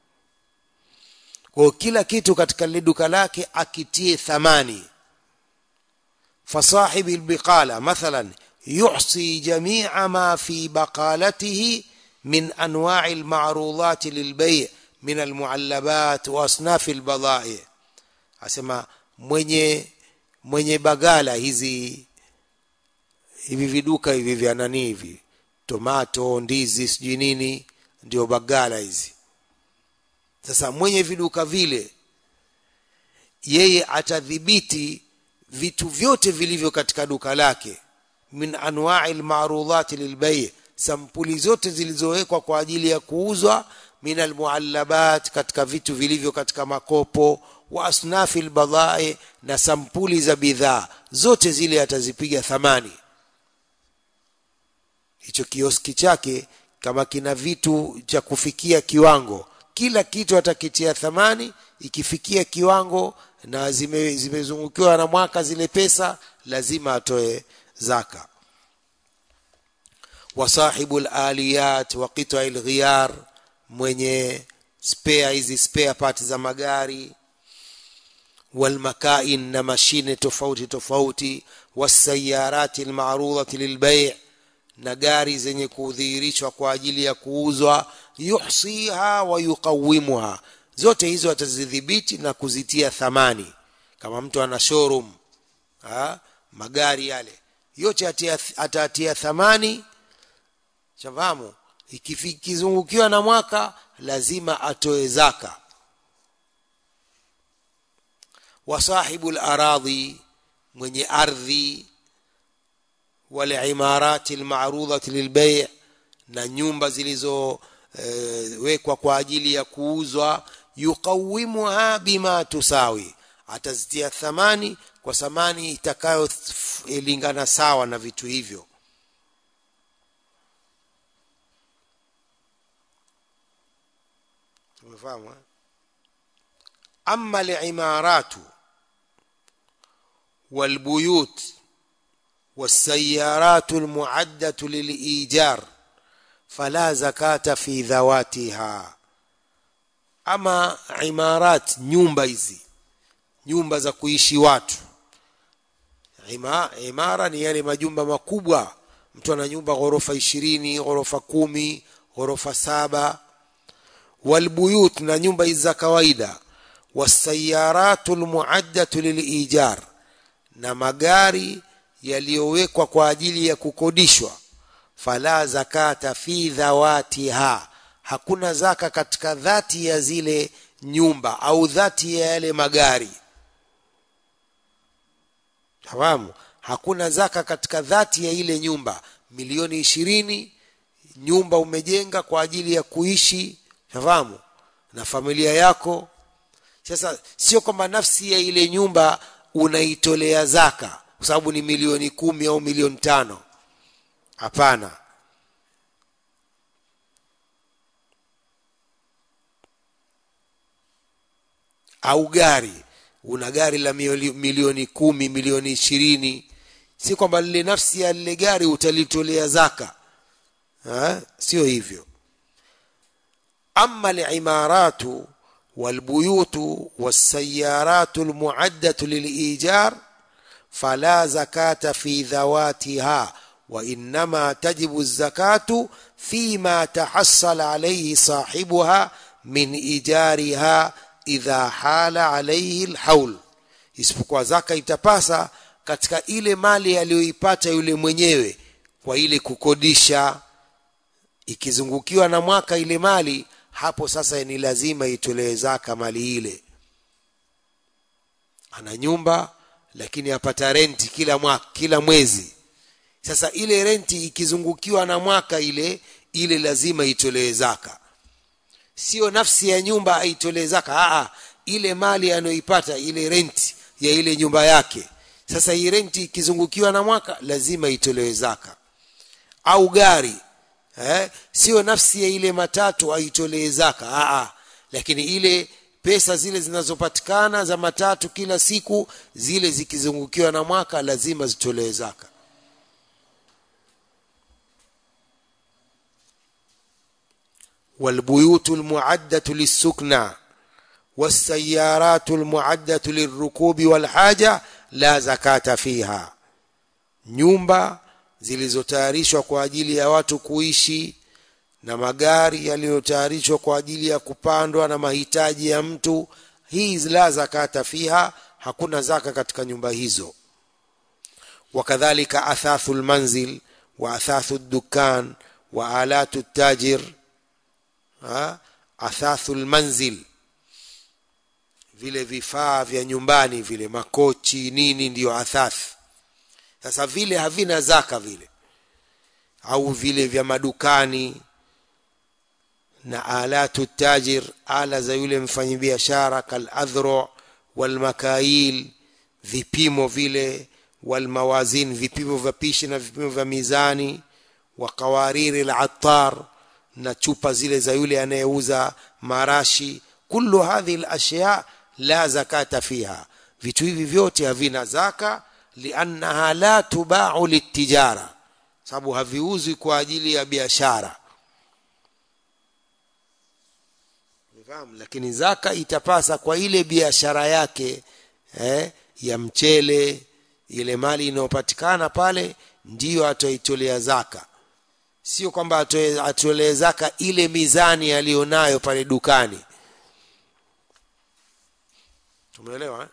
kwa kila kitu katika lile duka lake akitie thamani fasahibi albiqala mathalan yuhsi jami'a ma fi baqalatihi min anwa'i alma'rudat lilbay' min almu'allabat wa asnaf albadai asema mwenye mwenye bagala hizi hivi viduka hivi vya nani hivi tomato ndizi sijui nini ndio bagala hizi sasa mwenye viduka vile yeye atadhibiti vitu vyote vilivyo katika duka lake min anwa'i almarudhat lilbay sampuli zote zilizowekwa kwa ajili ya kuuzwa min almuallabat katika vitu vilivyo katika makopo wa asnafi albadai na sampuli za bidhaa zote zile atazipiga thamani hicho kioski chake kama kina vitu cha kufikia kiwango kila kitu atakitia thamani ikifikia kiwango na zime, zimezungukiwa na mwaka zile pesa lazima atoe zaka wasahibu aliyat wa qit'a alghiyar mwenye spare hizi spare parts za magari والمكائن na mashine tofauti tofauti wasayarati almarudati lilbay' na gari zenye kudhihirishwa kwa ajili ya kuuzwa yuhsiha wa yuqawimuha zote hizo atazidhibiti na kuzitia thamani kama mtu ana showroom ha? magari yale yote atia, atatia thamani chafahamu ikizungukiwa na mwaka lazima atoe zaka wasahibu aradhi mwenye ardhi walimarati lmarudhati lilbei na nyumba zilizowekwa e, kwa ajili ya kuuzwa yuqawimuha bima tusawi atazitia thamani kwa thamani itakayolingana sawa na vitu hivyo tumefahamu eh? ama limaratu والبيوت والسيارات المعدة للإيجار فلا زكاة في ذواتها أما عمارات nyumba hizi nyumba za kuishi watu Ima, imara ni yale majumba makubwa mtu ana nyumba ghorofa ishirini ghorofa kumi ghorofa saba walbuyut na nyumba hizi za kawaida wasayaratu lmuaddatu lilijar na magari yaliyowekwa kwa ajili ya kukodishwa fala zakata fi dhawatiha hakuna zaka katika dhati ya zile nyumba au dhati ya yale magari fahamu hakuna zaka katika dhati ya ile nyumba milioni ishirini nyumba umejenga kwa ajili ya kuishi fahamu na familia yako sasa sio kwamba nafsi ya ile nyumba unaitolea zaka kwa sababu ni milioni kumi au milioni tano hapana au gari una gari la milioni kumi milioni ishirini si kwamba lile nafsi ya lile gari utalitolea zaka ha? sio hivyo ama limaratu والبيوت والسيارات المعدة للإيجار فلا زكاة في ذواتها وإنما تجب الزكاة فيما تحصل عليه صاحبها من إيجارها idha hala alaihi lhaul isipokuwa zaka itapasa katika ile mali aliyoipata yule mwenyewe kwa ile kukodisha ikizungukiwa na mwaka ile mali hapo sasa ni lazima itolewe zaka mali ile ana nyumba lakini apata renti kila mwaka kila mwezi sasa ile renti ikizungukiwa na mwaka ile ile lazima itolewe zaka sio nafsi ya nyumba aitolee zaka Aa, ile mali anayoipata ile renti ya ile nyumba yake sasa hii renti ikizungukiwa na mwaka lazima itolewe zaka au gari eh? sio nafsi ya ile matatu aitolee zaka Aa, lakini ile pesa zile zinazopatikana za matatu kila siku zile zikizungukiwa na mwaka lazima zitolewe zaka والبيوت المعدة للسكنى والسيارات المعدة للركوب والحاجة لا زكاة فيها nyumba zilizotayarishwa kwa ajili ya watu kuishi na magari yaliyotayarishwa kwa ajili ya kupandwa na mahitaji ya mtu hii la zakata fiha hakuna zaka katika nyumba hizo wakadhalika athathu lmanzil wa athathu dukan wa alatu tajir ha? athathu lmanzil vile vifaa vya nyumbani vile makochi nini ndiyo athath sasa vile havina zaka vile au vile vya madukani na alatu tajir ala za yule mfanyabiashara kaladhru walmakail vipimo vile walmawazin vipimo vya pishi na vipimo vya mizani wa qawariri lattar na chupa zile za yule anayeuza marashi kullu hadhihi alashya la zakata fiha vitu hivi vyote havina zaka liannaha la tubau litijara sababu haviuzwi kwa ajili ya biashara Nifahamu, lakini zaka itapasa kwa ile biashara yake eh, ya mchele ile mali inayopatikana pale ndiyo ataitolea zaka sio kwamba atolee zaka ile mizani aliyonayo pale dukani tumeelewa eh?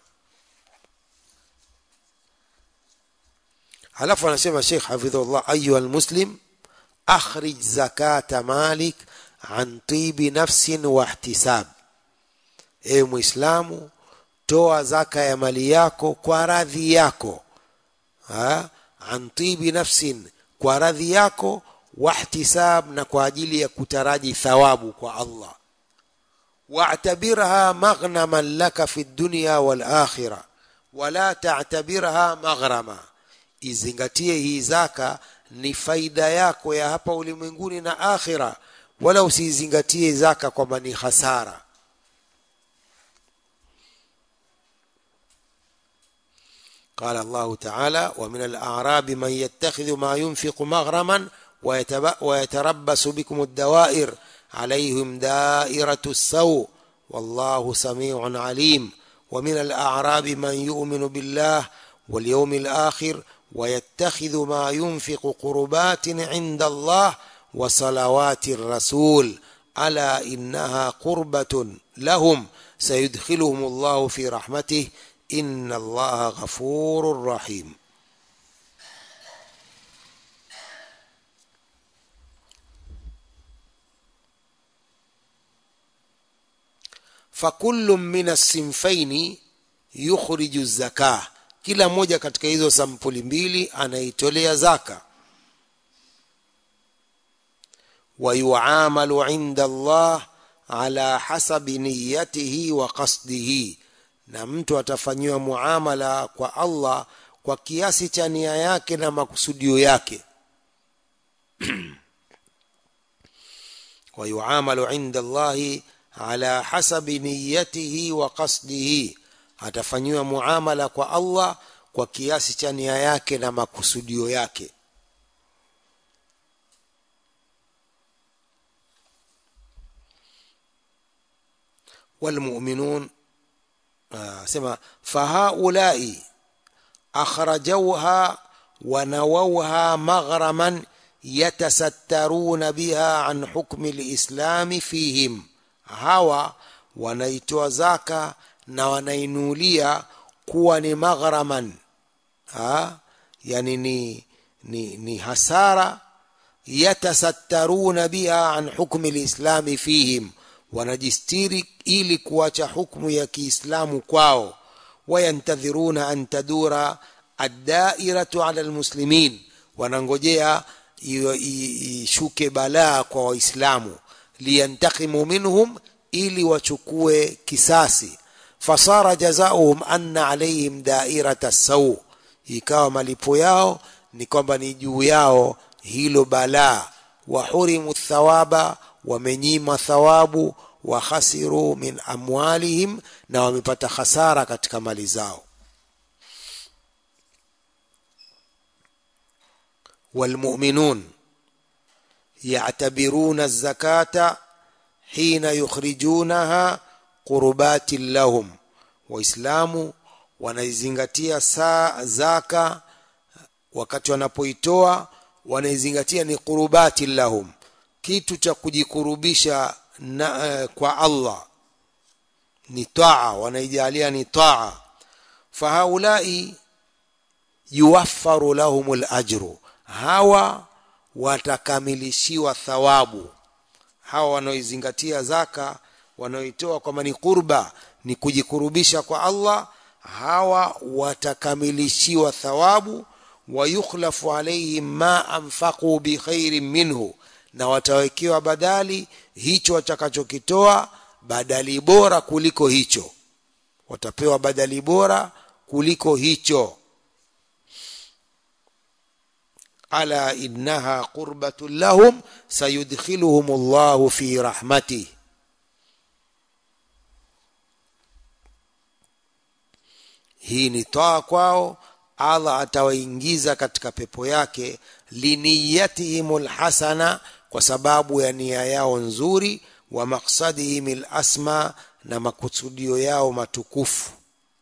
halafu anasema Sheikh hafidhullah ayuha almuslim akhrij zakata malik an tibi nafsin wa ihtisab ewe muislamu toa zaka ya mali yako kwa radhi yako ha? an tibi nafsin kwa radhi yako wahtisab na kwa ajili ya kutaraji thawabu kwa Allah واعتبرها مغنما لك في الدنيا والآخرة ولا تعتبرها مغرما izingatie hii zaka ni faida yako ya hapa ulimwenguni na akhira wala usizingatie zaka kwamba ni hasara قال الله تعالى ومن الأعراب من يتخذ ما ينفق مغرما ويتربص بكم الدوائر عليهم دائرة السوء والله سميع عليم ومن الأعراب من يؤمن بالله واليوم الآخر ويتخذ ما ينفق قربات عند الله وصلوات الرسول ألا إنها قربة لهم سيدخلهم الله في رحمته إن الله غفور رحيم fakullu min assinfaini yukhriju zaka kila moja katika hizo sampuli mbili anaitolea zaka wayuamalu inda Allah ala hasabi niyatihi wa qasdihi na mtu atafanyiwa muamala kwa Allah kwa kiasi cha nia yake na makusudio yake wayuamalu inda Allahi ala hasabi niyatihi wa qasdihi atafanyiwa muamala kwa Allah kwa kiasi cha nia yake na makusudio yake والمؤمنون آه سما فهؤلاء أخرجوها ونووها مغرما يتسترون بها عن حكم الإسلام فيهم hawa wanaitoa zaka na wanainulia kuwa ni maghraman ha? yani ni, ni, ni hasara yatasattaruna biha an hukmi lislami fihim wanajistiri ili kuacha hukmu ya kiislamu kwao wayantadhiruna an tadura addairatu ala lmuslimin wanangojea ishuke balaa kwa waislamu liyantakimu minhum ili wachukue kisasi fasara jazauhum anna alaihim dairata sau ikawa malipo yao ni kwamba ni juu yao hilo balaa wahurimu thawaba wamenyima thawabu wakhasiru min amwalihim na wamepata hasara katika mali zao walmuminun يعتبرون الزكاة حين يخرجونها قربات لهم waislamu wanaizingatia saa zaka wakati wanapoitoa wanaizingatia ni qurubati lahum kitu cha kujikurubisha na, uh, kwa Allah ni taa wanaijalia ni taa fahaulai yuwaffaru lahumul ajru hawa watakamilishiwa thawabu hawa wanaoizingatia zaka wanaoitoa kwamba ni qurba ni kujikurubisha kwa Allah hawa watakamilishiwa thawabu wayukhlafu alaihim ma anfaqu bikhairin minhu na watawekewa badali hicho watakachokitoa badali bora kuliko hicho watapewa badali bora kuliko hicho ala innaha qurbatun lahum sayudkhiluhum Allahu fi rahmatih hii ni toa kwao Allah atawaingiza katika pepo yake liniyatihim lhasana kwa sababu ya nia yao nzuri wa maqsadihim lasma na makusudio yao matukufu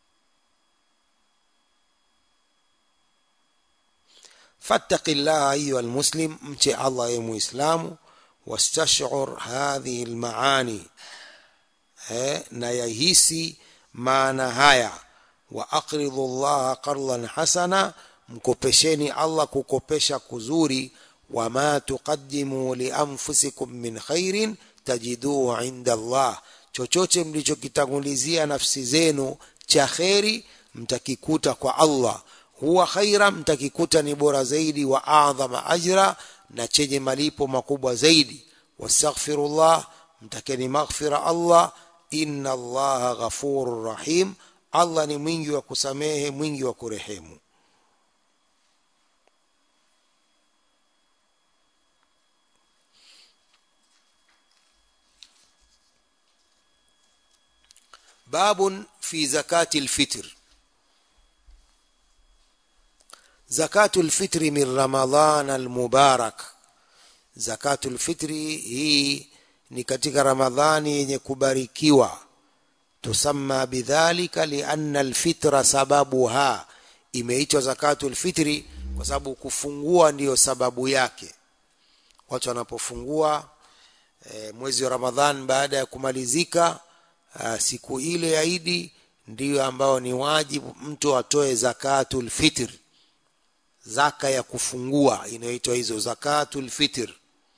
fattaqi llaha ayuha lmuslim mche allah ye muislamu wastashur hadhihi lmaani eh, na yahisi maana haya wa aqridu llaha qardan hasana mkopesheni allah kukopesha kuzuri wama tuqaddimu lianfusikum min khairin tajiduhu inda allah chochote mlichokitangulizia nafsi zenu cha kheri mtakikuta kwa allah huwa khaira mtakikuta ni bora zaidi wa adhama ajra na chenye malipo makubwa zaidi wastaghfirullah mtakeni maghfira allah inna allaha ghafurur rahim allah ni mwingi wa kusamehe mwingi wa kurehemu باب في زكاة الفطر زكاة الفطر من رمضان المبارك زكاة الفطر هي ni katika ramadhani yenye kubarikiwa tusamma bidhalika lianna alfitra sababuha imeitwa zakatul fitri kwa sababu kufungua ndiyo sababu yake watu wanapofungua e, mwezi wa ramadhan baada ya kumalizika a, siku ile ya idi ndiyo ambayo ni wajibu mtu atoe zakatul fitr zaka ya kufungua inayoitwa hizo zakatul fitr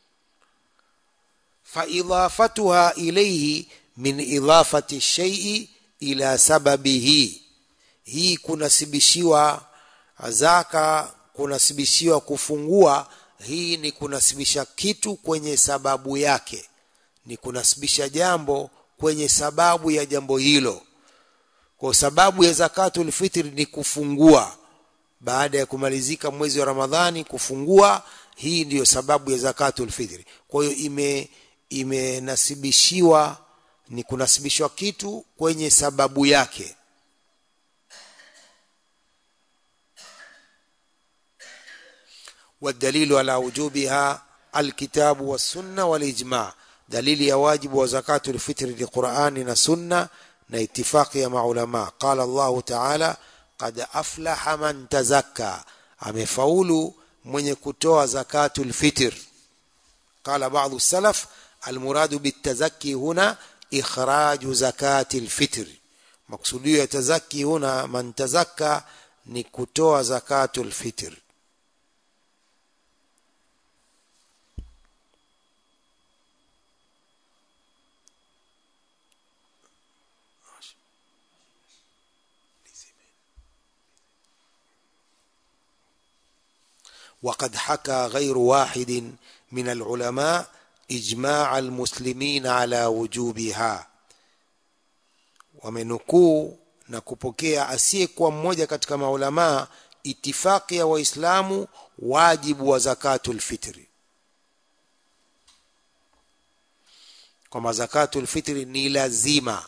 فإضافتها إليه من إضافة الشيء إلى سببه hii kunasibishiwa zaka kunasibishiwa kufungua hii ni kunasibisha kitu kwenye sababu yake ni kunasibisha jambo kwenye sababu ya jambo hilo kwa sababu ya zakatul fitr ni kufungua baada ya kumalizika mwezi wa ramadhani kufungua hii ndiyo sababu ya zakatul fitri kwa hiyo ime imenasibishiwa ni kunasibishwa kitu kwenye sababu yake والدليل على وجوبها الكتاب والسنة والإجماع دليل يا واجب وزكاة الفطر لقرآن سنة اتفاق مع علماء قال الله تعالى قد أفلح من تزكى amefaulu mwenye kutoa zakatul fitr قال بعض السلف المراد بالتزكي هنا إخراج زكاة الفطر مقصودية تزكي هنا من تزكى نكتوى زكاة الفطر وقد حكى غير واحد من العلماء إجماع المسلمين على وجوبها wamenukuu na kupokea asiyekuwa mmoja katika maulamaa itifaki ya waislamu wajibu wa zakatul fitri kwamba zakatul fitri ni lazima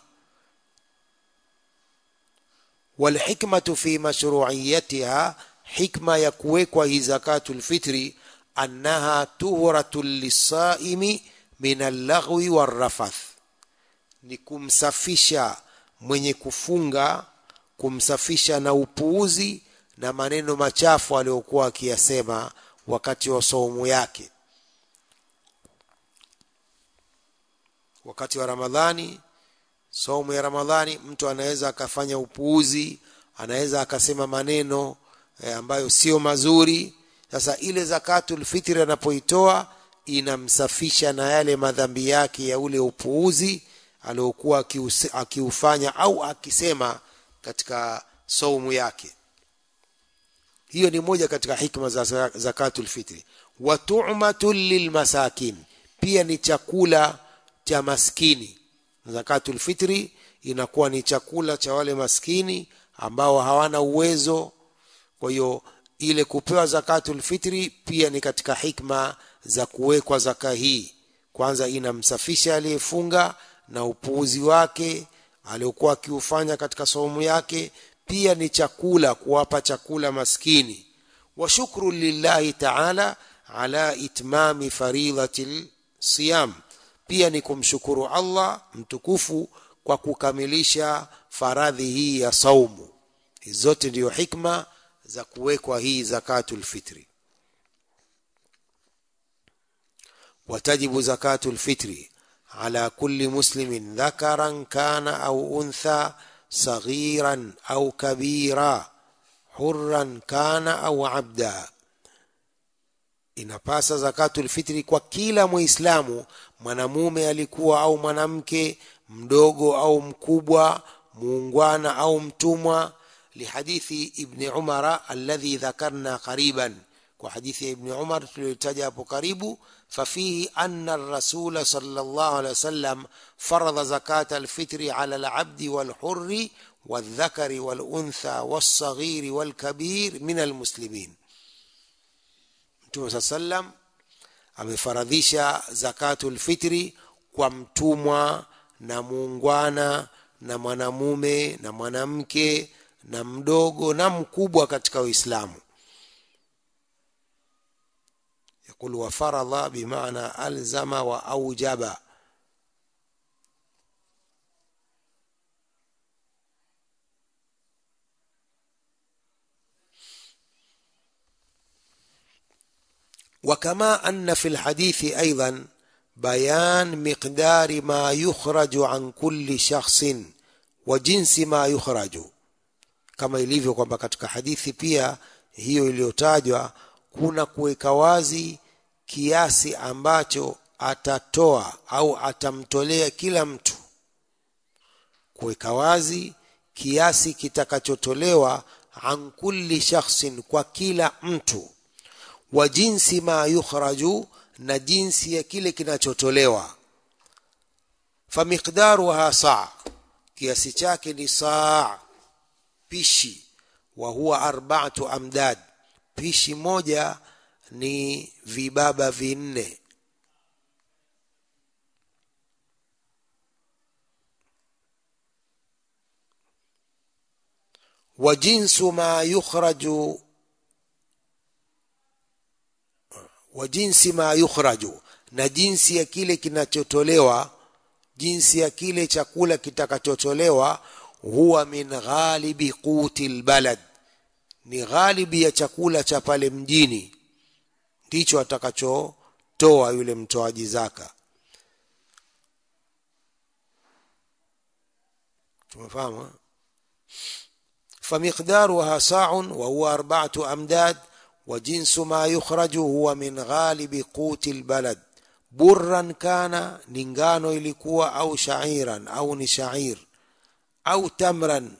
walhikmatu fi mashruiyatiha hikma ya kuwekwa hii zakatul fitri annaha tuhratun lisaimi min allaghwi warrafath ni kumsafisha mwenye kufunga kumsafisha na upuuzi na maneno machafu aliyokuwa akiyasema wakati wa saumu yake wakati wa ramadhani saumu ya ramadhani mtu anaweza akafanya upuuzi anaweza akasema maneno eh, ambayo sio mazuri sasa ile zakatul fitri anapoitoa inamsafisha na yale madhambi yake ya ule upuuzi aliokuwa akiufanya au akisema katika saumu yake hiyo ni moja katika hikma za zakatul fitri wa tu'matun lilmasakin pia ni chakula cha maskini zakatul fitri inakuwa ni chakula cha wale maskini ambao hawana uwezo kwa hiyo ile kupewa zakatul fitri pia ni katika hikma za kuwekwa zaka hii kwanza inamsafisha aliyefunga na upuuzi wake aliokuwa akiufanya katika saumu yake pia ni chakula kuwapa chakula maskini wa shukru lillahi ta'ala ala itmami faridhatil siyam pia ni kumshukuru Allah mtukufu kwa kukamilisha faradhi hii ya saumu hizi zote ndiyo hikma za kuwekwa hii zakatul fitri watajibu zakatul fitri على كل مسلم ذكرا كان او انثى صغيرا او كبيرا حرا كان او عبدا inapasa zakatul fitri kwa kila muislamu mwanamume alikuwa au mwanamke mdogo au mkubwa muungwana au mtumwa lihadithi ibni umara alladhi dhakarna qariban kwa hadithi ya ibni umar tuliyotaja hapo karibu ففيه أن الرسول صلى الله عليه وسلم فرض زكاة الفطر على العبد والحر والذكر والأنثى والصغير والكبير من المسلمين Mtume saa sallam amefaradhisha zakatul fitri kwa mtumwa na muungwana na mwanamume na mwanamke na mdogo na mkubwa katika Uislamu. يقول وفرض بمعنى ألزم وأوجب وكما أن في الحديث أيضا بيان مقدار ما يخرج عن كل شخص وجنس ما يخرج kama ilivyo kwamba katika hadithi pia hiyo iliyotajwa kuna kuweka wazi kiasi ambacho atatoa au atamtolea kila mtu kuweka wazi kiasi kitakachotolewa an kulli shakhsin kwa kila mtu wa jinsi ma yukhraju na jinsi ya kile kinachotolewa famiqdaruha saa kiasi chake ni saa pishi wa huwa arba'atu amdad pishi moja ni vibaba vinne wa jinsu ma yukhraju wa jinsi ma yukhraju na jinsi ya kile kinachotolewa jinsi ya kile chakula kitakachotolewa huwa min ghalibi quti lbalad ni ghalibi ya chakula cha pale mjini ndicho atakachotoa yule mtoaji zaka tumefahamu فمقدارها صاع وهو أربعة أمداد وجنس ما يخرج هو من غالب قوت البلد برا كان نingano ilikuwa au sha'iran au ni sha'ir au tamran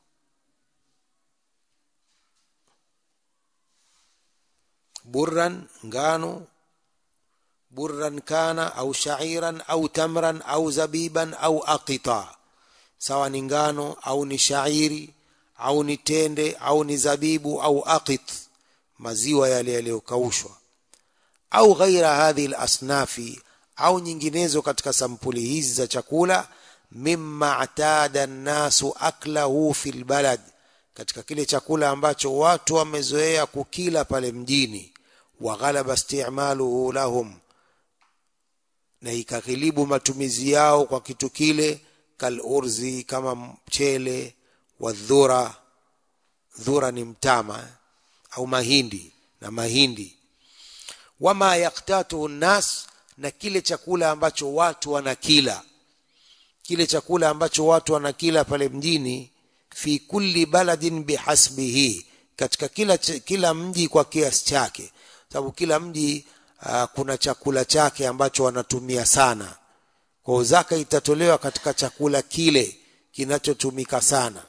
burran ngano burran kana au sha'iran au tamran au zabiban au aqita sawa ni ngano au ni shairi au ni tende au ni zabibu au aqit maziwa yale yaliyokaushwa au ghaira hadhihi alasnafi au nyinginezo katika sampuli hizi za chakula mimma atada nnasu aklahu fil balad katika kile chakula ambacho watu wamezoea kukila pale mjini wa ghalaba istimaluhu lahum na ikaghilibu matumizi yao kwa kitu kile kal urzi kama mchele wa dhura dhura ni mtama au mahindi na mahindi wama yaktatuhu nnas na kile chakula ambacho watu wanakila kile chakula ambacho watu wanakila pale mjini fi kulli baladin bihasbihi katika kila kila mji kwa kiasi chake sababu kila mji uh, kuna chakula chake ambacho wanatumia sana kwa zaka itatolewa katika chakula kile kinachotumika sana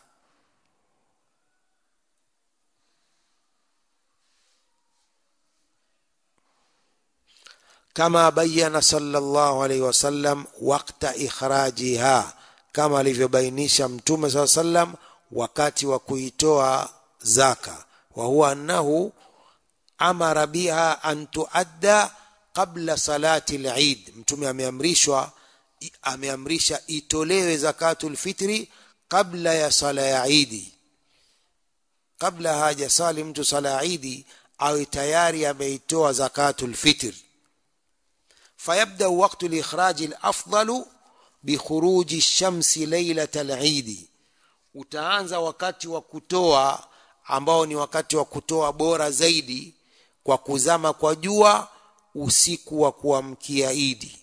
kama bayana sallallahu alaihi wasallam wakta ikhrajiha kama alivyobainisha mtume saa sallam wakati wa kuitoa zaka wa huwa annahu amara biha an tuadda qabla salati al-Eid mtume ameamrishwa ameamrisha itolewe zakatul fitri kabla ya sala ya Eid kabla haja sali mtu sala ya Eid awe tayari ameitoa zakatul fitr فيبدا وقت الاخراج الافضل بخروج الشمس ليله العيد utaanza wakati wa kutoa ambao ni wakati wa kutoa bora zaidi kwa kuzama kwa jua usiku wa kuamkia idi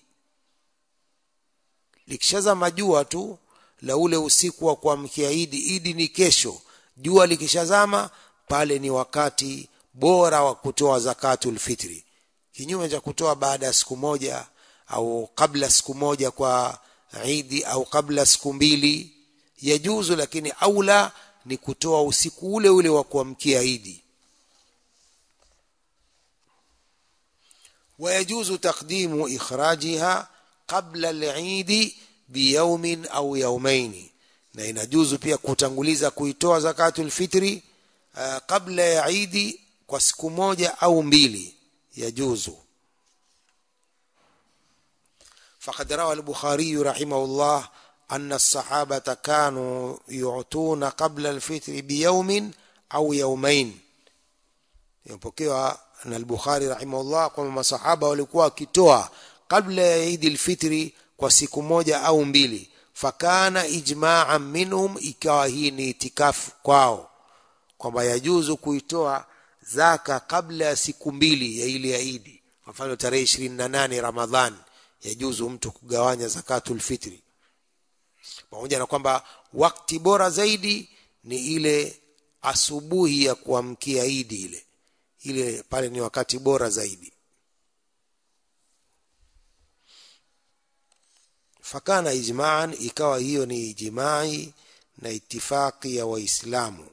likishazama jua tu la ule usiku wa kuamkia idi idi ni kesho jua likishazama pale ni wakati bora wa kutoa zakatul fitri kinyume cha kutoa baada ya siku moja au kabla siku moja kwa idi au kabla siku mbili yajuzu lakini aula ni kutoa usiku ule ule wa kuamkia idi ويجوز تقديم إخراجها قبل العيد بيوم أو يومين na inajuzu pia kutanguliza kuitoa zakatul fitri uh, kabla ya idi kwa siku moja au mbili yajuzu فقد روى البخاري رحمه الله أن الصحابة كانوا يعطون قبل الفطر بيوم أو يومين يpokewa na al-Bukhari rahimahullah kwamba masahaba walikuwa wakitoa kabla ya Eid al-Fitri kwa siku moja au mbili fakana ijma'an minhum ikawa hii ni itikafu kwao kwamba yajuzu kuitoa zaka kabla ya siku mbili ya ile ya Eid kwa mfano tarehe 28 Ramadhan yajuzu mtu kugawanya zakatul fitri pamoja na kwamba wakati bora zaidi ni ile asubuhi ya kuamkia Eid ile ile pale ni wakati bora zaidi fakana ijma'an ikawa hiyo ni ijma'i na itifaki ya waislamu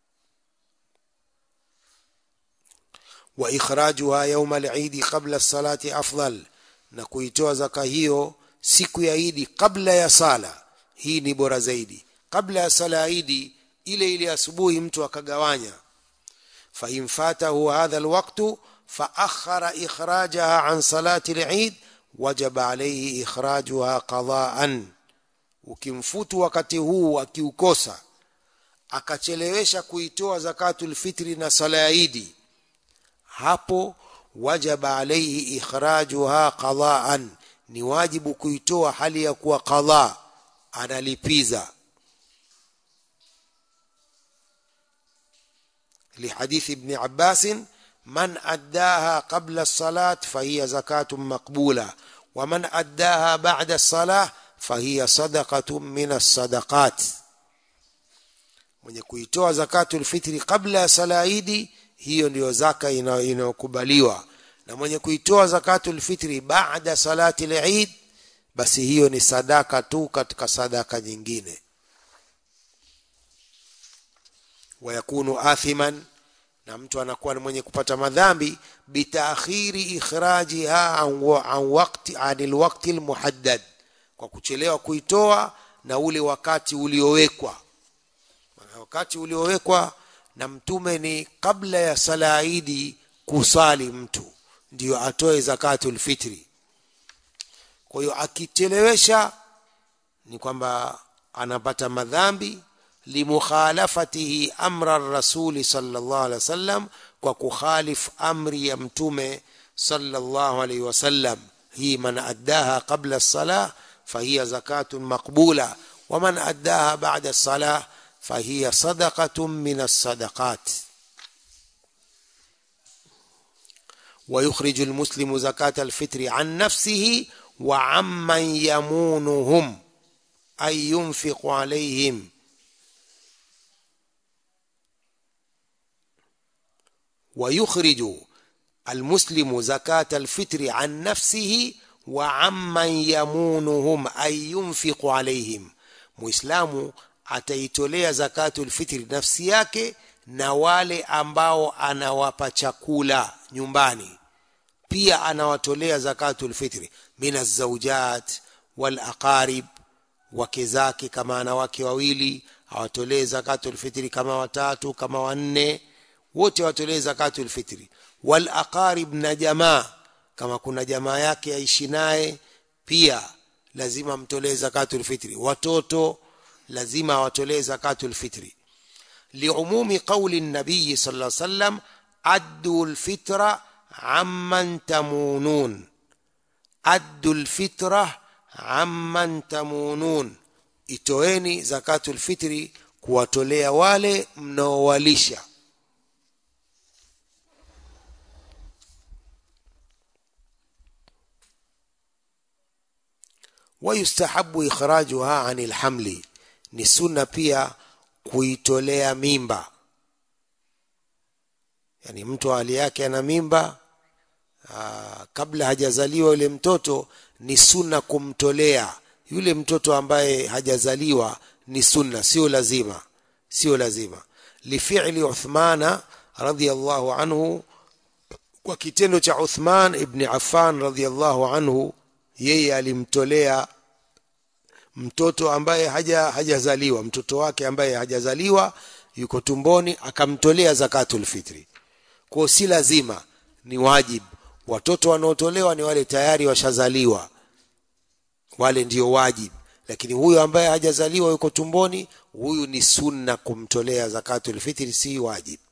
wa ikhrajuha yawm al-eid qabla as-salati afdal na kuitoa zaka hiyo siku ya idi kabla ya sala hii ni bora zaidi kabla ya sala ya idi ile ile asubuhi mtu akagawanya fa in fatahu hadha alwaqt fa akhara ikhrajaha an salati al-eid wajaba alayhi ikhrajuha qada'an ukimfutu wakati huu akiukosa akachelewesha kuitoa zakatul fitri na sala ya idi hapo wajaba alayhi ikhrajuha qada'an ni wajibu kuitoa hali ya kuwa qadha analipiza لحديث ابن عباس من أداها قبل الصلاة فهي زكاة مقبولة ومن أداها بعد الصلاة فهي صدقة من الصدقات mwenye kuitoa zakatul fitri kabla ya sala idi hiyo ndiyo zaka inayokubaliwa na mwenye kuitoa zakatul fitri baada salati al-eid basi hiyo ni sadaka tu katika sadaka nyingine wayakunu athiman na mtu anakuwa ni mwenye kupata madhambi bitaakhiri ikhrajiha an waqti anil waqti almuhaddad kwa kuchelewa kuitoa na ule wakati uliowekwa wakati uliowekwa na mtume ni kabla ya sala idi kusali mtu ndiyo atoe zakatul fitri kwa hiyo akichelewesha ni kwamba anapata madhambi limukhalafatihi amra rasuli sallallahu alaihi wasallam kwa kukhalif amri ya mtume sallallahu alaihi wasallam hii man addaha qabla as-salah fahiya zakatun maqbula wa man addaha ba'da as-salah fahiya sadaqatun min as-sadaqat ويخرج المسلم زكاة الفطر عن نفسه وعمن يمونهم أي ينفق عليهم ويخرج المسلم زكاة الفطر عن نفسه وعمن يمونهم أي ينفق عليهم مسلم ataitolea zakatul fitri nafsi yake na wale ambao anawapa chakula nyumbani pia anawatolea zakatul fitri min azawjat wal aqarib wake zake kama ana wake wawili awatolee zakatul fitri kama watatu kama wanne wote watolee zakatul fitri wal aqarib na jamaa kama kuna jamaa yake aishi naye pia lazima mtolee zakatul fitri watoto lazima watolee zakatul fitri liumumi qawli nabii sallallahu alayhi wasallam addu alfitra amman tamunun addu alfitra amman tamunun itoeni zakatul fitri kuwatolea wale mnaowalisha ويستحب إخراجها عن الحمل ni sunna pia kuitolea mimba yani mtu hali yake ana mimba aa, kabla hajazaliwa yule mtoto ni sunna kumtolea yule mtoto ambaye hajazaliwa ni sunna sio lazima sio lazima lifi'li uthmana radhiyallahu anhu kwa kitendo cha Uthman ibn Affan radhiyallahu anhu yeye alimtolea mtoto ambaye haja hajazaliwa mtoto wake ambaye hajazaliwa yuko tumboni akamtolea zakatul fitri kwa si lazima ni wajibu watoto wanaotolewa ni wale tayari washazaliwa wale ndio wajibu lakini huyo ambaye hajazaliwa yuko tumboni huyu ni sunna kumtolea zakatul fitri si wajibu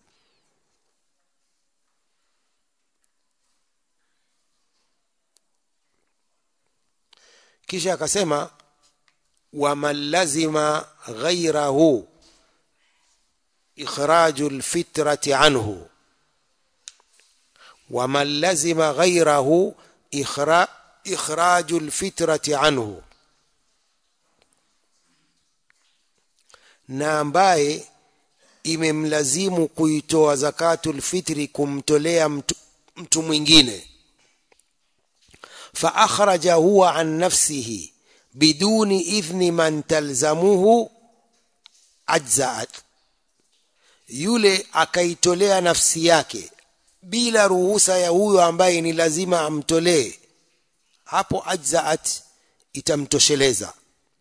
kisha akasema waman lazima ghairahu ikhraju lfitrati anhu waman lazima ghairahu ikhra, ikhraju lfitrati anhu na ambaye imemlazimu kuitoa zakatul fitri kumtolea mtu, mtu mwingine فأخرج هو عن نفسه بدون إذن من تلزمه أجزأت yule akaitolea nafsi yake bila ruhusa ya huyo ambaye ni lazima amtolee hapo ajzaat itamtosheleza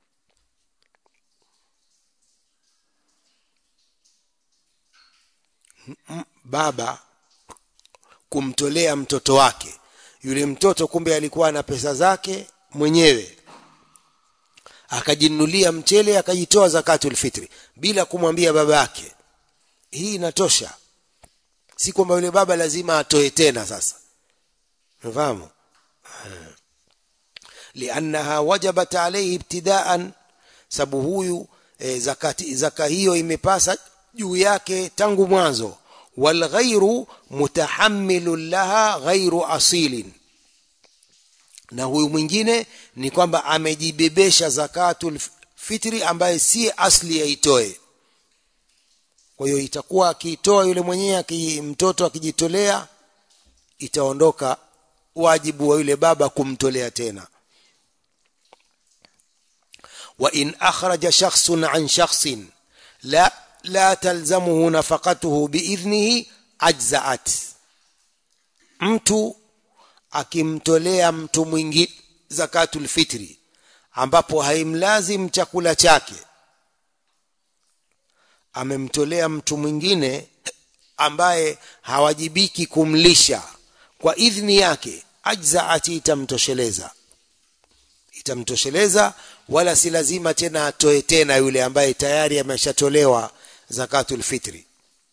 baba kumtolea mtoto wake yule mtoto kumbe alikuwa na pesa zake mwenyewe akajinunulia mchele akajitoa zakatul fitri bila kumwambia baba yake hii inatosha si kwamba yule baba lazima atoe tena sasa unafahamu liannaha wajabat alayhi ibtidaan sababu huyu e, zakati zaka hiyo imepasa juu yake tangu mwanzo walghairu mutahammilun laha ghairu asilin na huyu mwingine ni kwamba amejibebesha zakatul fitri ambaye si asli yaitoe kwa hiyo itakuwa akiitoa yule mwenyewe mtoto akijitolea itaondoka wajibu wa yule baba kumtolea tena wa in akhraja shakhsun an shakhsin la la talzamuhu nafaqatuhu biidhnihi ajzaat mtu akimtolea mtu mwingine zakatul fitri ambapo haimlazim chakula chake amemtolea mtu mwingine ambaye hawajibiki kumlisha kwa idhni yake ajzaati itamtosheleza itamtosheleza wala si lazima tena atoe tena yule ambaye tayari ameshatolewa zakatul fitri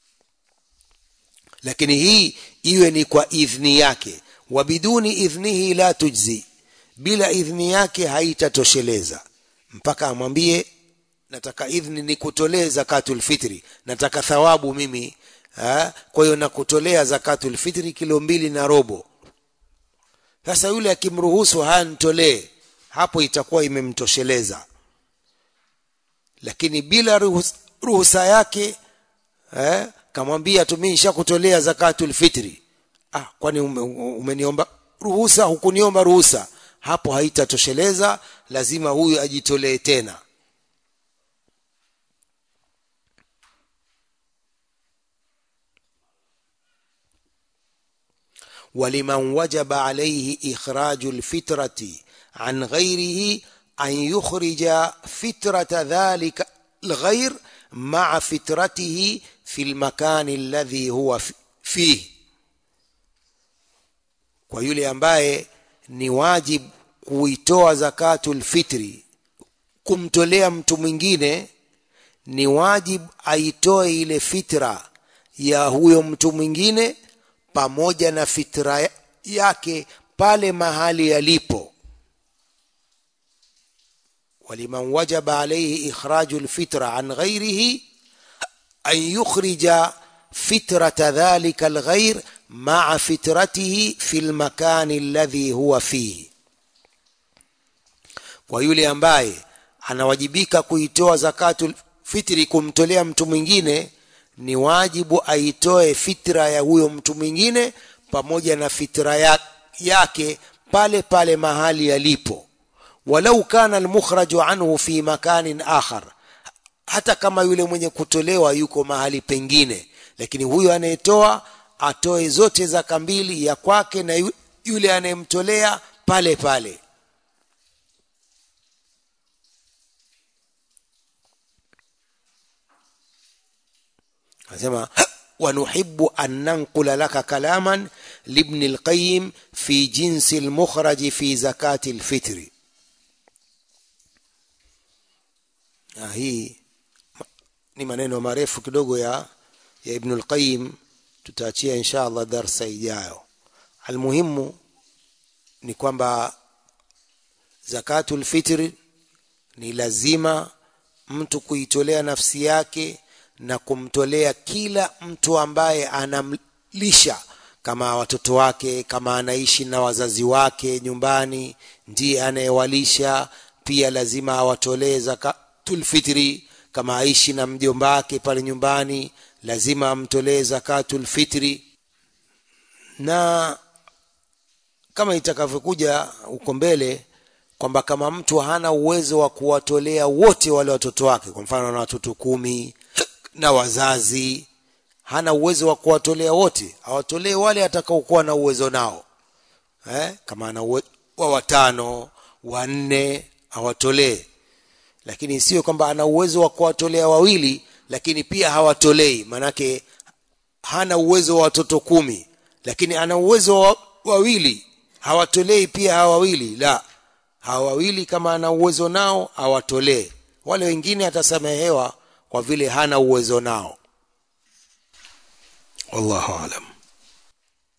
lakini hii iwe ni kwa idhni yake wa biduni idhnihi la tujzi bila idhni yake haitatosheleza mpaka amwambie nataka idhni nikutolee zakatul fitri nataka thawabu mimi ha? kwa hiyo nakutolea zakatul fitri kilo mbili na robo sasa yule akimruhusu hantolee hapo itakuwa imemtosheleza lakini bila ruhusa, ruhusa yake eh, kamwambia tu mimi nishakutolea zakatul fitri ah kwani ume, umeniomba ruhusa hukuniomba ruhusa hapo haitatosheleza lazima huyu ajitolee tena ولمن وجب عليه إخراج الفترة عن غيره أن يخرج فترة ذلك الغير مع فترته في المكان الذي هو فيه kwa yule ambaye ni wajib kuitoa zakatul fitri kumtolea mtu mwingine ni wajib aitoe ile fitra ya huyo mtu mwingine pamoja na fitra yake pale mahali yalipo ولمن وجب عليه إخراج الفطرة عن غيره أن يخرج فترة ذلك الغير مع فترته في المكان الذي هو فيه kwa yule ambaye anawajibika kuitoa zakatul fitri kumtolea mtu mwingine ni wajibu aitoe fitra ya huyo mtu mwingine pamoja na fitra ya, yake pale pale mahali yalipo walau kana almukhraju anhu fi makanin akhar hata kama yule mwenye kutolewa yuko mahali pengine lakini huyo anayetoa atoe zote zaka mbili ya kwake na yu- yule anayemtolea pale pale anasema ونحب أن ننقل لك كلاما لابن القيم في جنس المخرج في زكاة الفطر Ah, hii ni maneno marefu kidogo ya ya Ibn al-Qayyim tutaachia insha Allah darsa ijayo almuhimu ni kwamba zakatul fitr ni lazima mtu kuitolea nafsi yake na kumtolea kila mtu ambaye anamlisha kama watoto wake kama anaishi na wazazi wake nyumbani ndiye anayewalisha pia lazima awatolee zakatul fitri kama aishi na mjomba wake pale nyumbani lazima amtolee zakatul fitri na kama itakavyokuja huko mbele kwamba kama mtu hana uwezo wa kuwatolea wote wale watoto wake kwa mfano na watoto kumi na wazazi hana uwezo wa kuwatolea wote awatolee wale atakaokuwa na uwezo nao eh? kama ana uwe- wa watano wanne awatolee lakini sio kwamba ana uwezo wa kuwatolea wawili lakini pia hawatolei manake hana uwezo wa watoto kumi lakini ana uwezo wa wawili hawatolei pia hawa wawili la hawa wawili kama ana uwezo nao awatolee wale wengine atasamehewa kwa vile hana uwezo nao wallahu alam